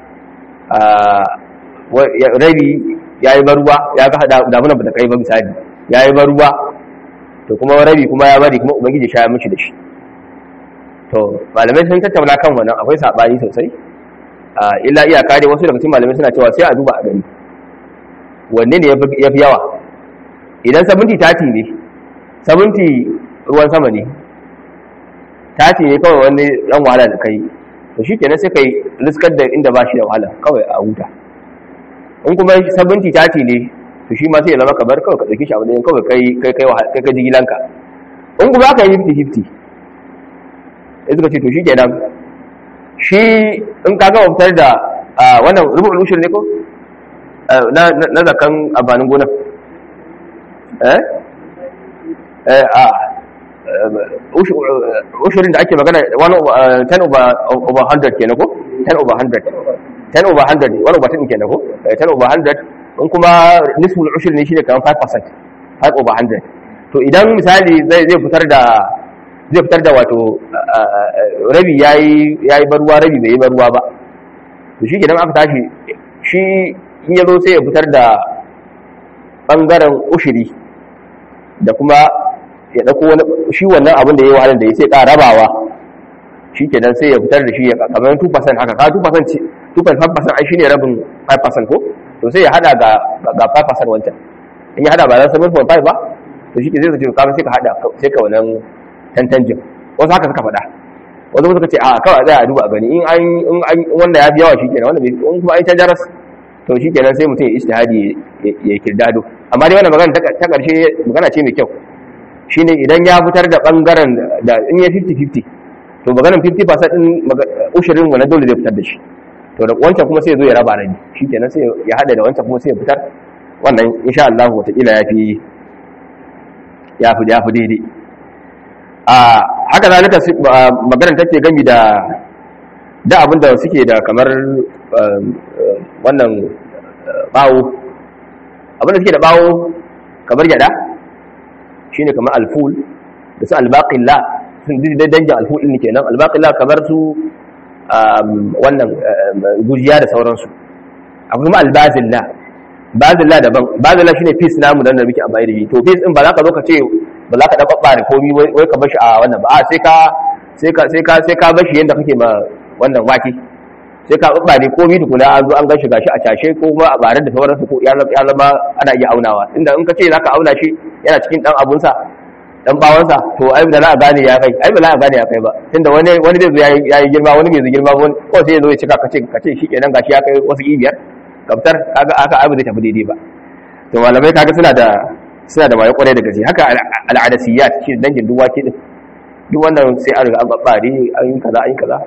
rabi ya yi baruwa ya ga damunan ba ta kai ba misali ya yi baruwa to kuma rabi kuma ya bari kuma ubangiji sha mishi da shi to malamai sun tattauna kan wannan akwai saɓani sosai illa iyaka dai wasu daga cikin malamai suna cewa sai a duba a gani wanne ne ya fi yawa idan 70 tati ne 70 ruwan sama ne taci ne kawai wani dan wahala da kai to shi kenan sai kai riskar da inda ba shi da wahala kawai a huta in kuma sabunci taci ne to shi ma sai ya zama kabar kawai ka ɗauki shi a wani kawai kai kai kai kai kai jigilanka in kuma aka yi 50-50 ya suka ce to shi kenan shi in ka gama fitar da wannan rubun ushir ne ko na zakan abanin gona eh eh a ushirin da ake magana 10 over 100 kenan ko 10 over 100 10 over 100 1 over 10 kenan ko 10 over 100 in kuma nisbul ushir ne shi ne kamar 5% 5 over 100 to idan misali zai fitar da zai fitar da wato rabi yayi yayi barwa rabi bai yi barwa ba to shi idan aka tashi shi in yazo sai ya fitar da bangaren ushiri da kuma ya dauko wani shi wannan abin da yayi wahalar da ya sai ka rabawa shi kenan sai ya fitar da shi ya kamar 2% haka ka 2% ce 2.5% ai shine rabin 5% ko to sai ya hada ga ga 5% wancan in ya hada ba za 7.5 ba to shi ke zai zace kamar sai ka hada sai ka wannan tantanjin wasu haka suka faɗa wasu suka ce a kawai zai a duba a gani in an in an wanda ya fi yawa shikenan wanda in kuma an ta jaras to shikenan sai mutum ya ijtihadi ya kirdado amma dai wannan magana ta karshe magana ce mai kyau shine idan ya fitar da bangaren da in ya 50-50 to maganar 50% din ushirin wannan dole zai fitar da shi to da wancan kuma sai ya zo ya raba rabi shikenan sai ya hada da wancan kuma sai ya fitar wannan insha Allah wataƙila ya fi ya fi ya fi daidai a haka zalika maganar take gami da da abinda suke da kamar wannan bawo abinda suke da bawo kamar gyada shine kamar alful da su albaqilla sun da dangin alful din kenan albaqilla kamar su wannan gujiya da sauransu akwai kuma albazilla bazilla daban bazilla shine peace namu dan da muke amfani da shi to peace din ba za ka zo ka ce ba za ka dan babbare komi wai ka bashi a wannan ba a sai ka sai ka sai ka sai ka bashi yanda kake ma wannan wake sai ka babbare komi tukuna an zo an gashi gashi a cashe ko kuma a bare da sauransu ko ya zama ana iya aunawa inda in ka ce za ka auna shi yana cikin dan abunsa dan bawansa to ai da za a gane ya kai ai ba za a gane ya kai ba tunda wani wani zai zo ya yi girma wani bai zo girma wani ko sai ya zo ya cika kace kace shi kenan gashi ya kai wasu ibiyar kaftar kaga aka abu zai tafi daidai ba to malamai kaga suna da suna da wayo kwarai da gaske haka al'adasiyat shi dangin duk wake din duk wannan sai an riga an babbare an yi kaza an yi kaza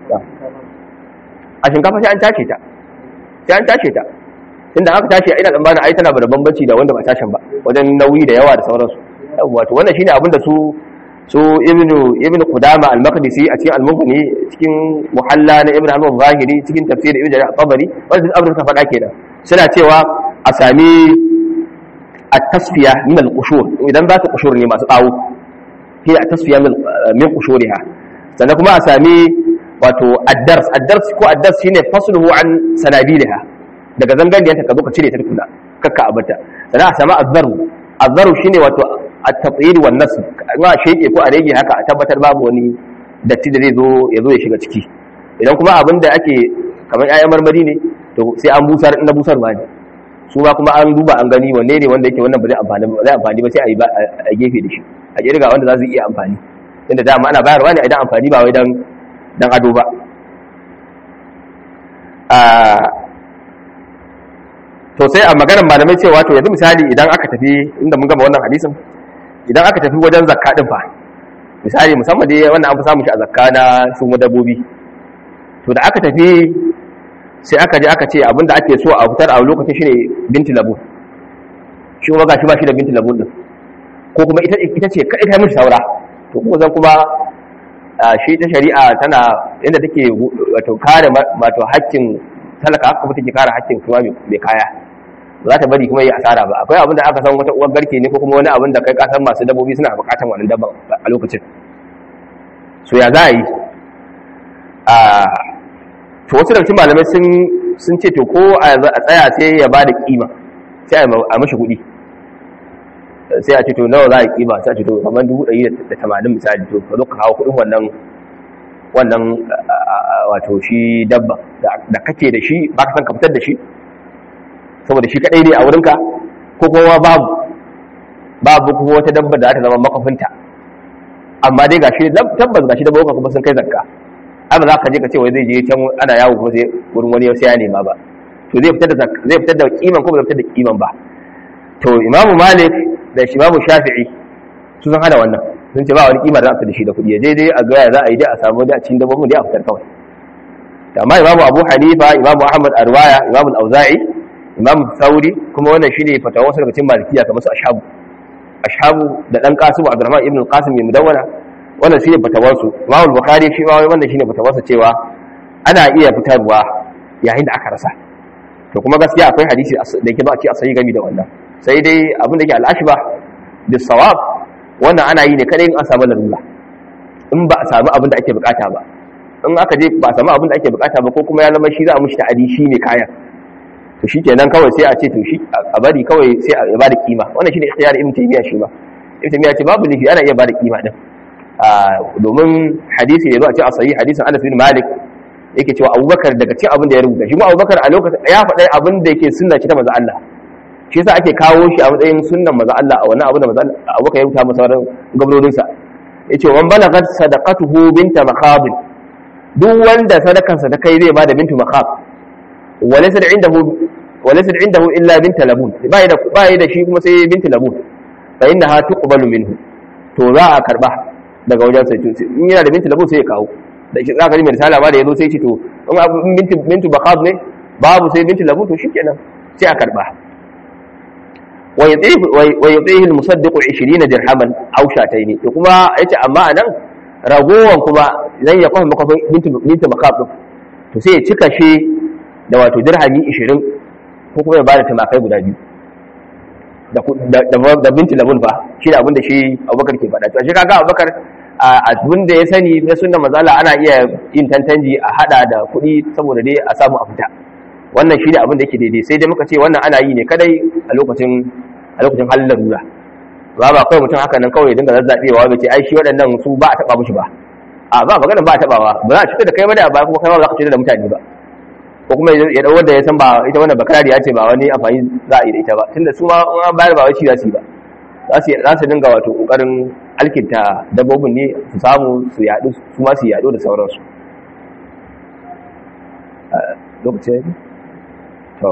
a shinkafa sai an tace ta sai an tace ta tunda aka tace ina tsammanin ai tana da bambanci da wanda ba tashin ba wajen nauyi da yawa da sauransu wato wannan shine abin da su su ibnu ibnu qudama al-maqdisi a cikin al-mughni cikin muhalla na ibnu hazm zahiri cikin tafsir ibnu jarir al-tabari wanda abin da suka faɗa kenan suna cewa a sami at-tasfiya min al-qushur idan za ta qushur ne masu tsawo hiya at-tasfiya min qushuriha sannan kuma a sami wato ad-dars ad-dars ko ad-dars shine fasluhu an sanabiliha daga zangariyanta ka zo ka cire ta tukuna kakka abata sannan a sami az-zaru az-zaru shine wato at-tatyir wan nasb ma sheke ko a rage haka a tabbatar babu wani datti da zai zo ya zo ya shiga ciki idan kuma abin da ake kamar ƴaƴan marmari ne to sai an busar inda busar ba ne su ma kuma an duba an gani wanne ne wanda yake wannan ba zai amfani ba zai amfani ba sai a yi a gefe da shi a kirga wanda za su iya amfani inda dama ana bayarwa ne idan amfani ba wai dan dan ado ba to sai a maganar malamai cewa to yanzu misali idan aka tafi inda mun gama wannan hadisin idan aka tafi wajen zakka din fa misali musamman dai wannan an fi samun shi a zakka na su dabbobi to da aka tafi sai aka je aka ce abinda ake so a fitar a lokacin shine binti labu shi kuma gashi ba shi da binti labu din ko kuma ita ita ce kai kai mishi saura to kuma zan kuma shi ta shari'a tana inda take wato kare wato haƙƙin talaka haka kuma take kare haƙƙin kuma mai kaya za ta bari kuma yi asara ba akwai abin da aka san wata uwar garke ne ko kuma wani abin da kai kasan masu dabbobi suna bukatan wannan dabban a lokacin so ya za a yi a to wasu daga cikin malamai sun sun ce to ko a tsaya sai ya ba da kima sai a mashi kuɗi sai a ce to nawa za a kima sai a ce to kamar dubu ɗari da tamanin misali to ka zo ka kawo kuɗin wannan wannan wato shi dabba da kake da shi ba ka san ka fitar da shi saboda shi kadai ne a wurinka ko kuma babu babu kuma wata dabba da za ta zama makafinta amma dai gashi tabbas gashi da boka kuma sun kai zakka ai ba za ka je ka ce wai zai je can ana yawo kuma sai wurin wani sai ya nema ba to zai fitar da zai fitar da kiman ko ba zai fitar da kiman ba to imamu malik da imamu shafi'i su san hada wannan sun ce ba wani kima da za a da shi da kuɗi ya je dai a ga za a yi dai a samu dai a cikin dabbobin dai a fitar kawai amma imamu abu hanifa imamu ahmad arwaya imamu auza'i imamu sauri kuma wannan shine fatawa wasu daga cikin malikiya kamar su ashabu ashabu da dan kasimu abdurrahman ibn al-qasim mai mudawwana wannan shine fatawar su imamu bukhari shi ma wannan shine fatawar sa cewa ana iya fitarwa yayin da aka rasa to kuma gaskiya akwai hadisi da yake ba a ce a sayi gami da wannan sai dai abin da yake al-ashba bis sawab wannan ana yi ne kadai in an samu larura in ba a samu abin da ake bukata ba in aka je ba a samu abin da ake bukata ba ko kuma ya zama shi za a mushi ta'adi shi ne kayan to shi kenan kawai sai a ce to shi a bari kawai sai a bada kima wannan shi ne ikhtiyar ibn taymiya shi ba ibn taymiya ce babu nufi ana iya bada kima din domin hadisi ne zo a ce a sayi hadisin Anas bin Malik yake cewa Abubakar daga cikin abin da ya rubuta shi ma Abubakar a lokacin ya faɗa abin da yake sunna ce ta manzo Allah shi yasa ake kawo shi a matsayin sunnan manzo Allah a wannan abin da manzo Allah Abubakar ya rubuta masa sauran gabrorinsa yace wan balagat sadaqatuhu binta makhab duk wanda sadakansa ta kai zai bada bintu makhab walaysa indahu walaysa indahu illa bint labun bai da bai da shi kuma sai bint labun fa innaha tuqbalu minhu to za a karba daga wajen sai in yana da bint labun sai ya kawo da shi zaka ji mai risala ba da yazo sai ce to in bintu bintu makhab ne babu sai bint labun to shikenan sai a karba ويطيه المصدق 20 درهما او شاتين to kuma yace amma anan ragowan kuma idan ya kwafa makafin binti makaf to sai ya cika shi da wato dirhami 20 ko kuma ya bada tumakai guda biyu da binti labun fa shi da abinda shi abubakar ke faɗa to shi kaga abubakar abin da ya sani na sunna mazala ana iya yin tantanji a hada da kuɗi saboda dai a samu a fita wannan shi ne abin da yake daidai sai dai muka ce wannan ana yi ne kadai a lokacin a lokacin halin larura ba ba kawai mutum haka nan kawai dinga zazzabewa bai ce ai shi waɗannan su ba a taɓa mushi ba a ba magana ba a taɓawa ba za a cutar da kai ba da ba kuma kai ba za ka cutar da mutane ba ko kuma ya dau wanda ya san ba ita wannan bakarari ya ce ba wani amfani za a yi da ita ba tunda su ma an bayar ba wai shi za su yi ba za su dinga wato kokarin alkinta dabbobin ne su samu su yaɗu su ma su yaɗu da sauransu lokacin to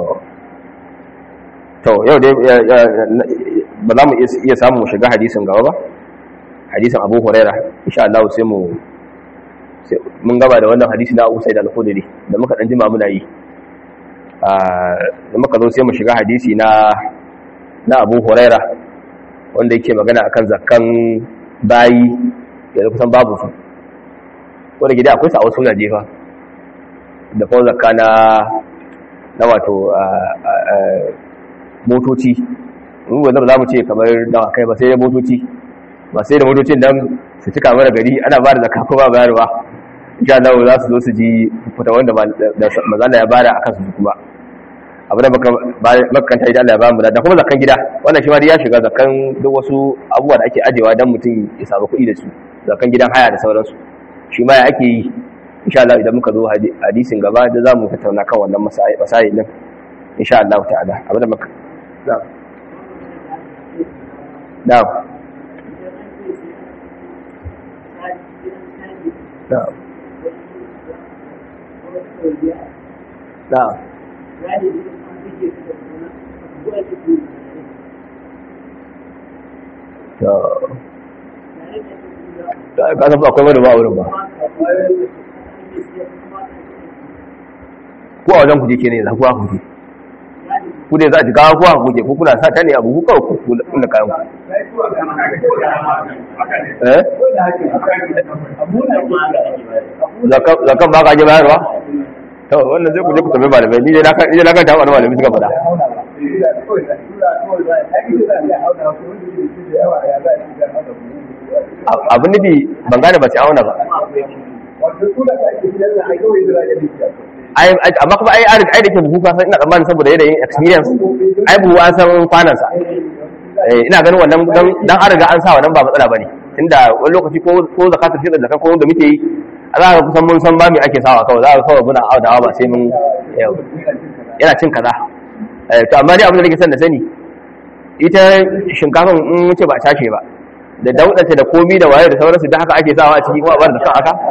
to yau dai ba za mu iya samu mu shiga hadisin gaba ba hadisin abu huraira insha Allah sai mu mun gaba da wannan hadisi na Abu Sa'id al-Khudri da muka dan jima muna yi da muka zo sai mu shiga hadisi na na Abu Huraira wanda yake magana akan zakkan bayi da kusan babu su wanda gida akwai sa a wasu jefa da kuma zakka na na wato motoci mu ba za mu ce kamar dawakai ba sai da motoci ba sai da motocin dan su cika mara gari ana ba da zakka ko ba bayarwa insha Allah za su zo su ji fita wanda mazala ya bada akan su kuma abu da makanta idan Allah ya ba mu da kuma zakkan gida wannan shi ma ya shiga zakkan duk wasu abubuwa da ake ajewa dan mutum ya samu kuɗi da su zakkan gidan haya da sauransu shi ma ya ake yi insha Allah idan muka zo hadisin gaba da za mu tattauna kan wannan masayi din insha Allah ta'ala abu da maka na'am na'am na'am na'am to ka san akwai wani ba wurin ba ko a wajen kuje ke ne za ku ha kuje ku ne za a ji kawo kuwa kuje ko kuna sa ta ne abu ku kawai ku kuna kayan ku eh zakan ba ka je bayarwa to wannan zai ku je ku tafi malamai ni dai na kan ta wani malamai suka faɗa abin nufi ban gane ba sai auna ba amma kuma ai ai da ke buhu kasan ina tsammanin saboda yanayin experience ai buhu an san kwanansa ina ganin wannan dan an riga an sa wannan ba matsala bane tunda wani lokaci ko ko zakatul fitr da ko da muke yi za ka kusan mun san ba me ake sawa kawai za ka kawai muna audawa ba sai mun yana cin kaza to amma dai abin da nake son da sani ita shinkafan in ce ba tace ba da daudanta da komi da waye da sauransu da haka ake sawa a ciki kuma a bar da kan haka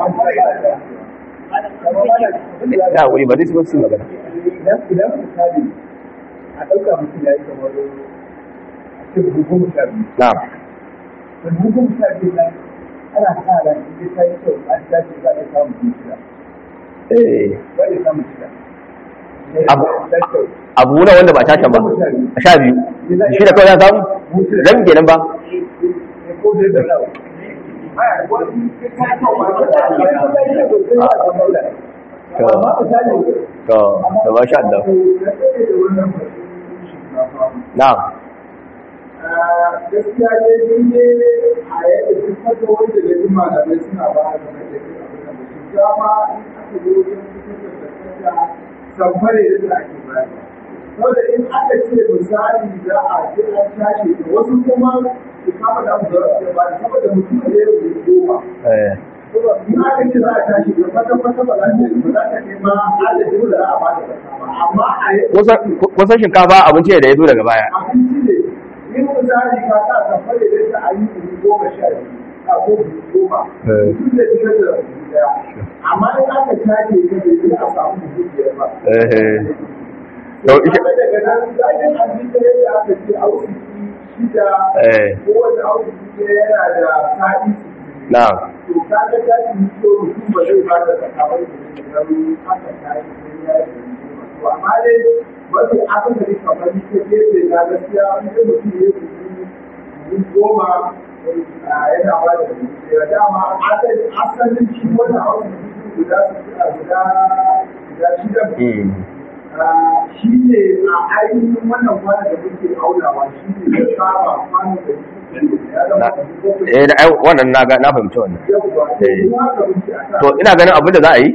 ya wuri ba zai su su magana idan idan misali a ɗauka mutum ya yi kamar a ce buhu goma sha biyu na'am da buhu goma sha biyu nan ana sa ran in ta yi kyau an tashi za a samu buhu shida eh za a samu shida Abu- ta kyau abu na wanda ba tashan ba a sha biyu shi da kawai ya samu ran kenan ba ko da da rawa Aya, wani ta yi kyau ba ta yi kyau ba ta yi kyau ba ta yi kyau amma misali to da ba sha Allah na'am gaskiya ne ni ne a yadda duk fata wanda da jin malamai suna ba da game da yin abin da su dama in aka zo wajen fitar da zakata samfare da ake bayar saboda in aka ce misali za a ce an tashi da wasu kuma su kama da mu da su ba saboda mutum da ya yi goma eh in aka ce za a tashi da kwata kwata ba za ta ba za ta kai ma adadin da za a ba da zakka ba amma a yadda kusan shinkafa abinci ne da ya zo daga baya abinci ne in misali ka sa safar da yadda a yi dubu goma sha biyu a ko dubu goma mutum da shiga da dubu daya amma in aka tace ka da zai a samu dubu biyar ba eh to ishe kuma daga nan zagin abinci yadda aka ce auki shida eh kowane auki yana da sa'i na'am to kaga ta yi so mutum ba zai ba da sakamar da zai haka ta yi sai ya yi to amma dai mafi akasari kamar ta gefe na gaskiya an yi mutum ya yi goma yana ba da da dama asalin shi wanda hausa guda guda guda shida mm shi ne a ainihin wannan kwanan da muke aunawa shi ne ya saba kwanan da muke ya zama bakwai eh da ai wannan na ga na fahimci wannan yawwa Eh. kuma haka muke a to ina ganin abin da za a yi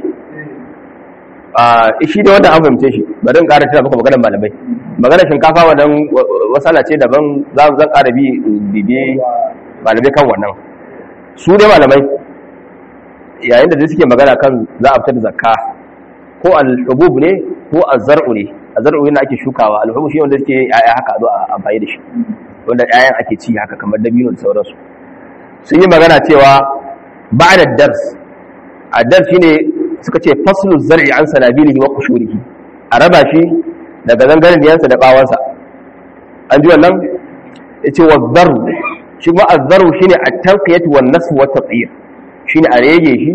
a shi da wanda an fahimce shi bari in ƙara tana maka maganar malamai maganar shinkafa wannan wasala ce daban za mu zan ƙara bi bibi malamai kan wannan su dai malamai yayin da suke magana kan za a fitar da zakka ko al-hubub ne ko az-zar'u ne az-zar'u yana ake shukawa al-hubub shi wanda suke yaya haka a zo a amfani da shi wanda yayan ake ci haka kamar dabino da sauransu sun yi magana cewa ba'da dars ad-dars shine suka ce faslu zar'i an sanabilihi wa qushurihi a raba shi daga zangaren diyansa da bawansa an ji wannan yace wa dharu shi ma az-zaru shine at-tanqiyatu wan nasb wa at-tatyir shine a rege shi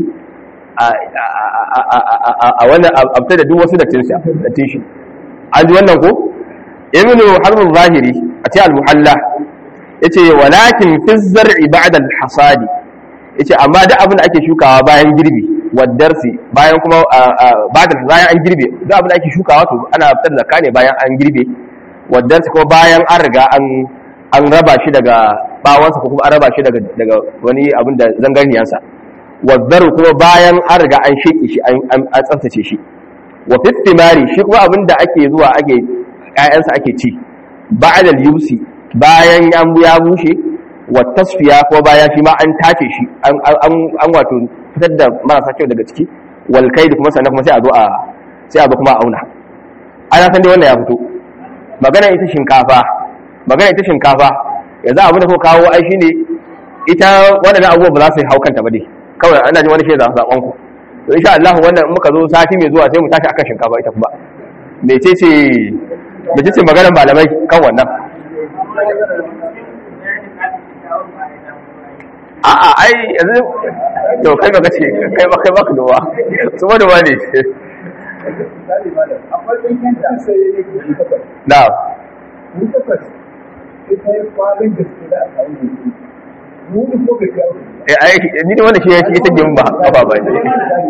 a wannan abta da duk wasu da tinsa da tinshi an ji wannan ko ibnu harb zahiri a ce al-muhalla yace walakin fi zar'i ba'da al-hasadi yace amma duk abin da ake shukawa bayan girbi wadarsi bayan kuma ba'da bayan an girbe duk abin da ake shukawa to ana fitar da zakka ne bayan an girbe wadarsi kuma bayan an riga an an raba shi daga bawansa ko kuma an raba shi daga daga wani abin da zangarniyansa waddaru kuma bayan an riga an sheke shi an tsaftace shi wa fitimari shi kuma abin da ake zuwa ake ƴaƴansa ake ci ba'dal yusi bayan ya ya bushe wa tasfiya ko bayan shi ma an tace shi an an wato fitar da marasa kyau daga ciki wal da kuma sannan kuma sai a zo a sai a zo kuma a auna ana san dai wannan ya fito magana ita shinkafa magana ita shinkafa yanzu abin da ko kawo ai shine ita waɗannan abubuwa ba za su hau kanta ba dai kawai ana jin wani shi za zaɓen ku to insha Allah wannan muka zo sati mai zuwa sai mu tashi akan shinkafa ita kuma mecece mecece maganar malamai kan wannan a'a ai yanzu to kai baka ce kai baka kai baka duwa su ba duwa ne na eh ai ni ne wanda shi yake ita gin ba ba ba ne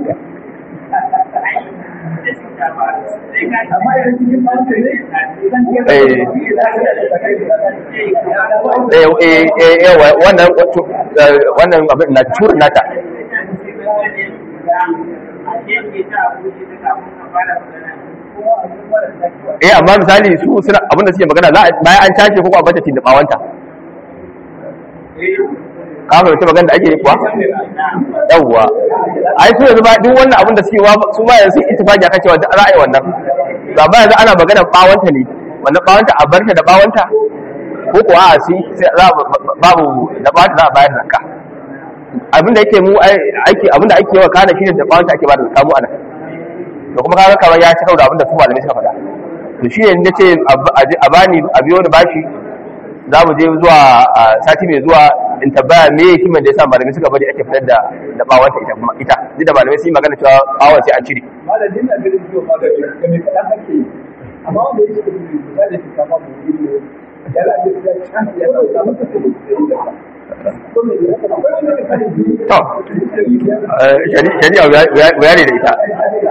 eh eh eh wannan wannan abin na turin nata eh amma misali su suna abin da suke magana za bayan an tashi ko ko a bata tin da bawanta ka fahimci magana da ake yi kuwa yawwa ai su yanzu ba duk wannan abin da suke wa su ba yanzu ittifaqi akan cewa za a yi wannan ga ba yanzu ana magana bawanta ne wannan bawanta a barta da bawanta ko ko a si za babu da ba za a bayar zakka abinda yake mu aiki abinda ake yawa kana shine da bawanta ake ba da zakka mu ana to kuma kaga kamar ya ci da abinda su malamai suka faɗa to shi ne nace a bani a biyo da bashi za mu je zuwa sati mai zuwa in tabbaya me hikimar da yasa malamai suka bari ake fitar da da bawanta ita kuma ita duk da malamai sun yi magana cewa bawon sai an cire malamin na ganin cewa magani da mai kaɗan ake yi amma wanda yake da kuma da da shinkafa mu yi ne ya la ya ya can ya dauka masa da to shari'a bayani da ita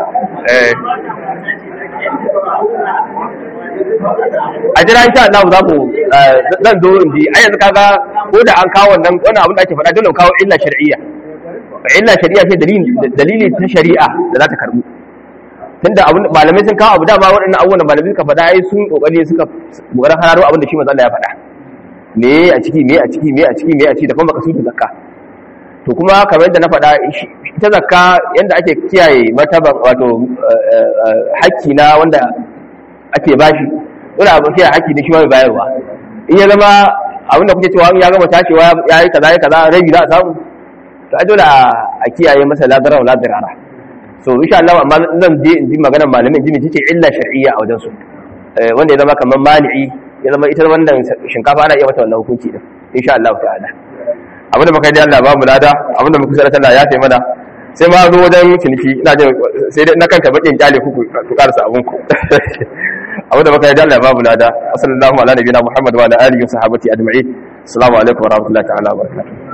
a jira insha Allah za mu zan zo in ji ai yanzu kaga ko da an kawo wannan wannan abin da ake faɗa dole kawo illa shar'iyya illa shar'iyya ce dalili dalili ta shari'a da za ta karbu tunda abin malamai sun kawo abu dama waɗannan abubuwan da malamai suka faɗa ai sun kokari suka kokarin hararo abin da shi manzo Allah ya faɗa me a ciki me a ciki me a ciki me a ciki da kuma makasudin zakka to kuma kamar yadda na faɗa ita zakka yadda ake kiyaye martaban wato hakki na wanda ake bashi wani abu kiyaye hakki ne shi mai bayarwa in ya zama abin da kuke cewa in ya gama tashewa ya yi kaza ya kaza rabi za a samu to a dole a kiyaye masa ladara wa ladarara so insha Allah amma zan je in ji maganar malamin ji ce illa shar'iyya a wajen su wanda ya zama kamar mani'i ya zama ita wannan shinkafa ana iya mata wannan hukunci din insha Allah ta'ala abin da muka yi Allah ba mu lada abin da muka sanar Allah ya taimaka sai ma zo wajen ciniki ina jin sai dai na kanta bakin kyale ku ku karasa abun ku abin da muka yi Allah ba mu lada sallallahu ala nabiyina Muhammad wa ala alihi wa sahbihi ajma'in assalamu alaikum wa rahmatullahi ta'ala wa barakatuh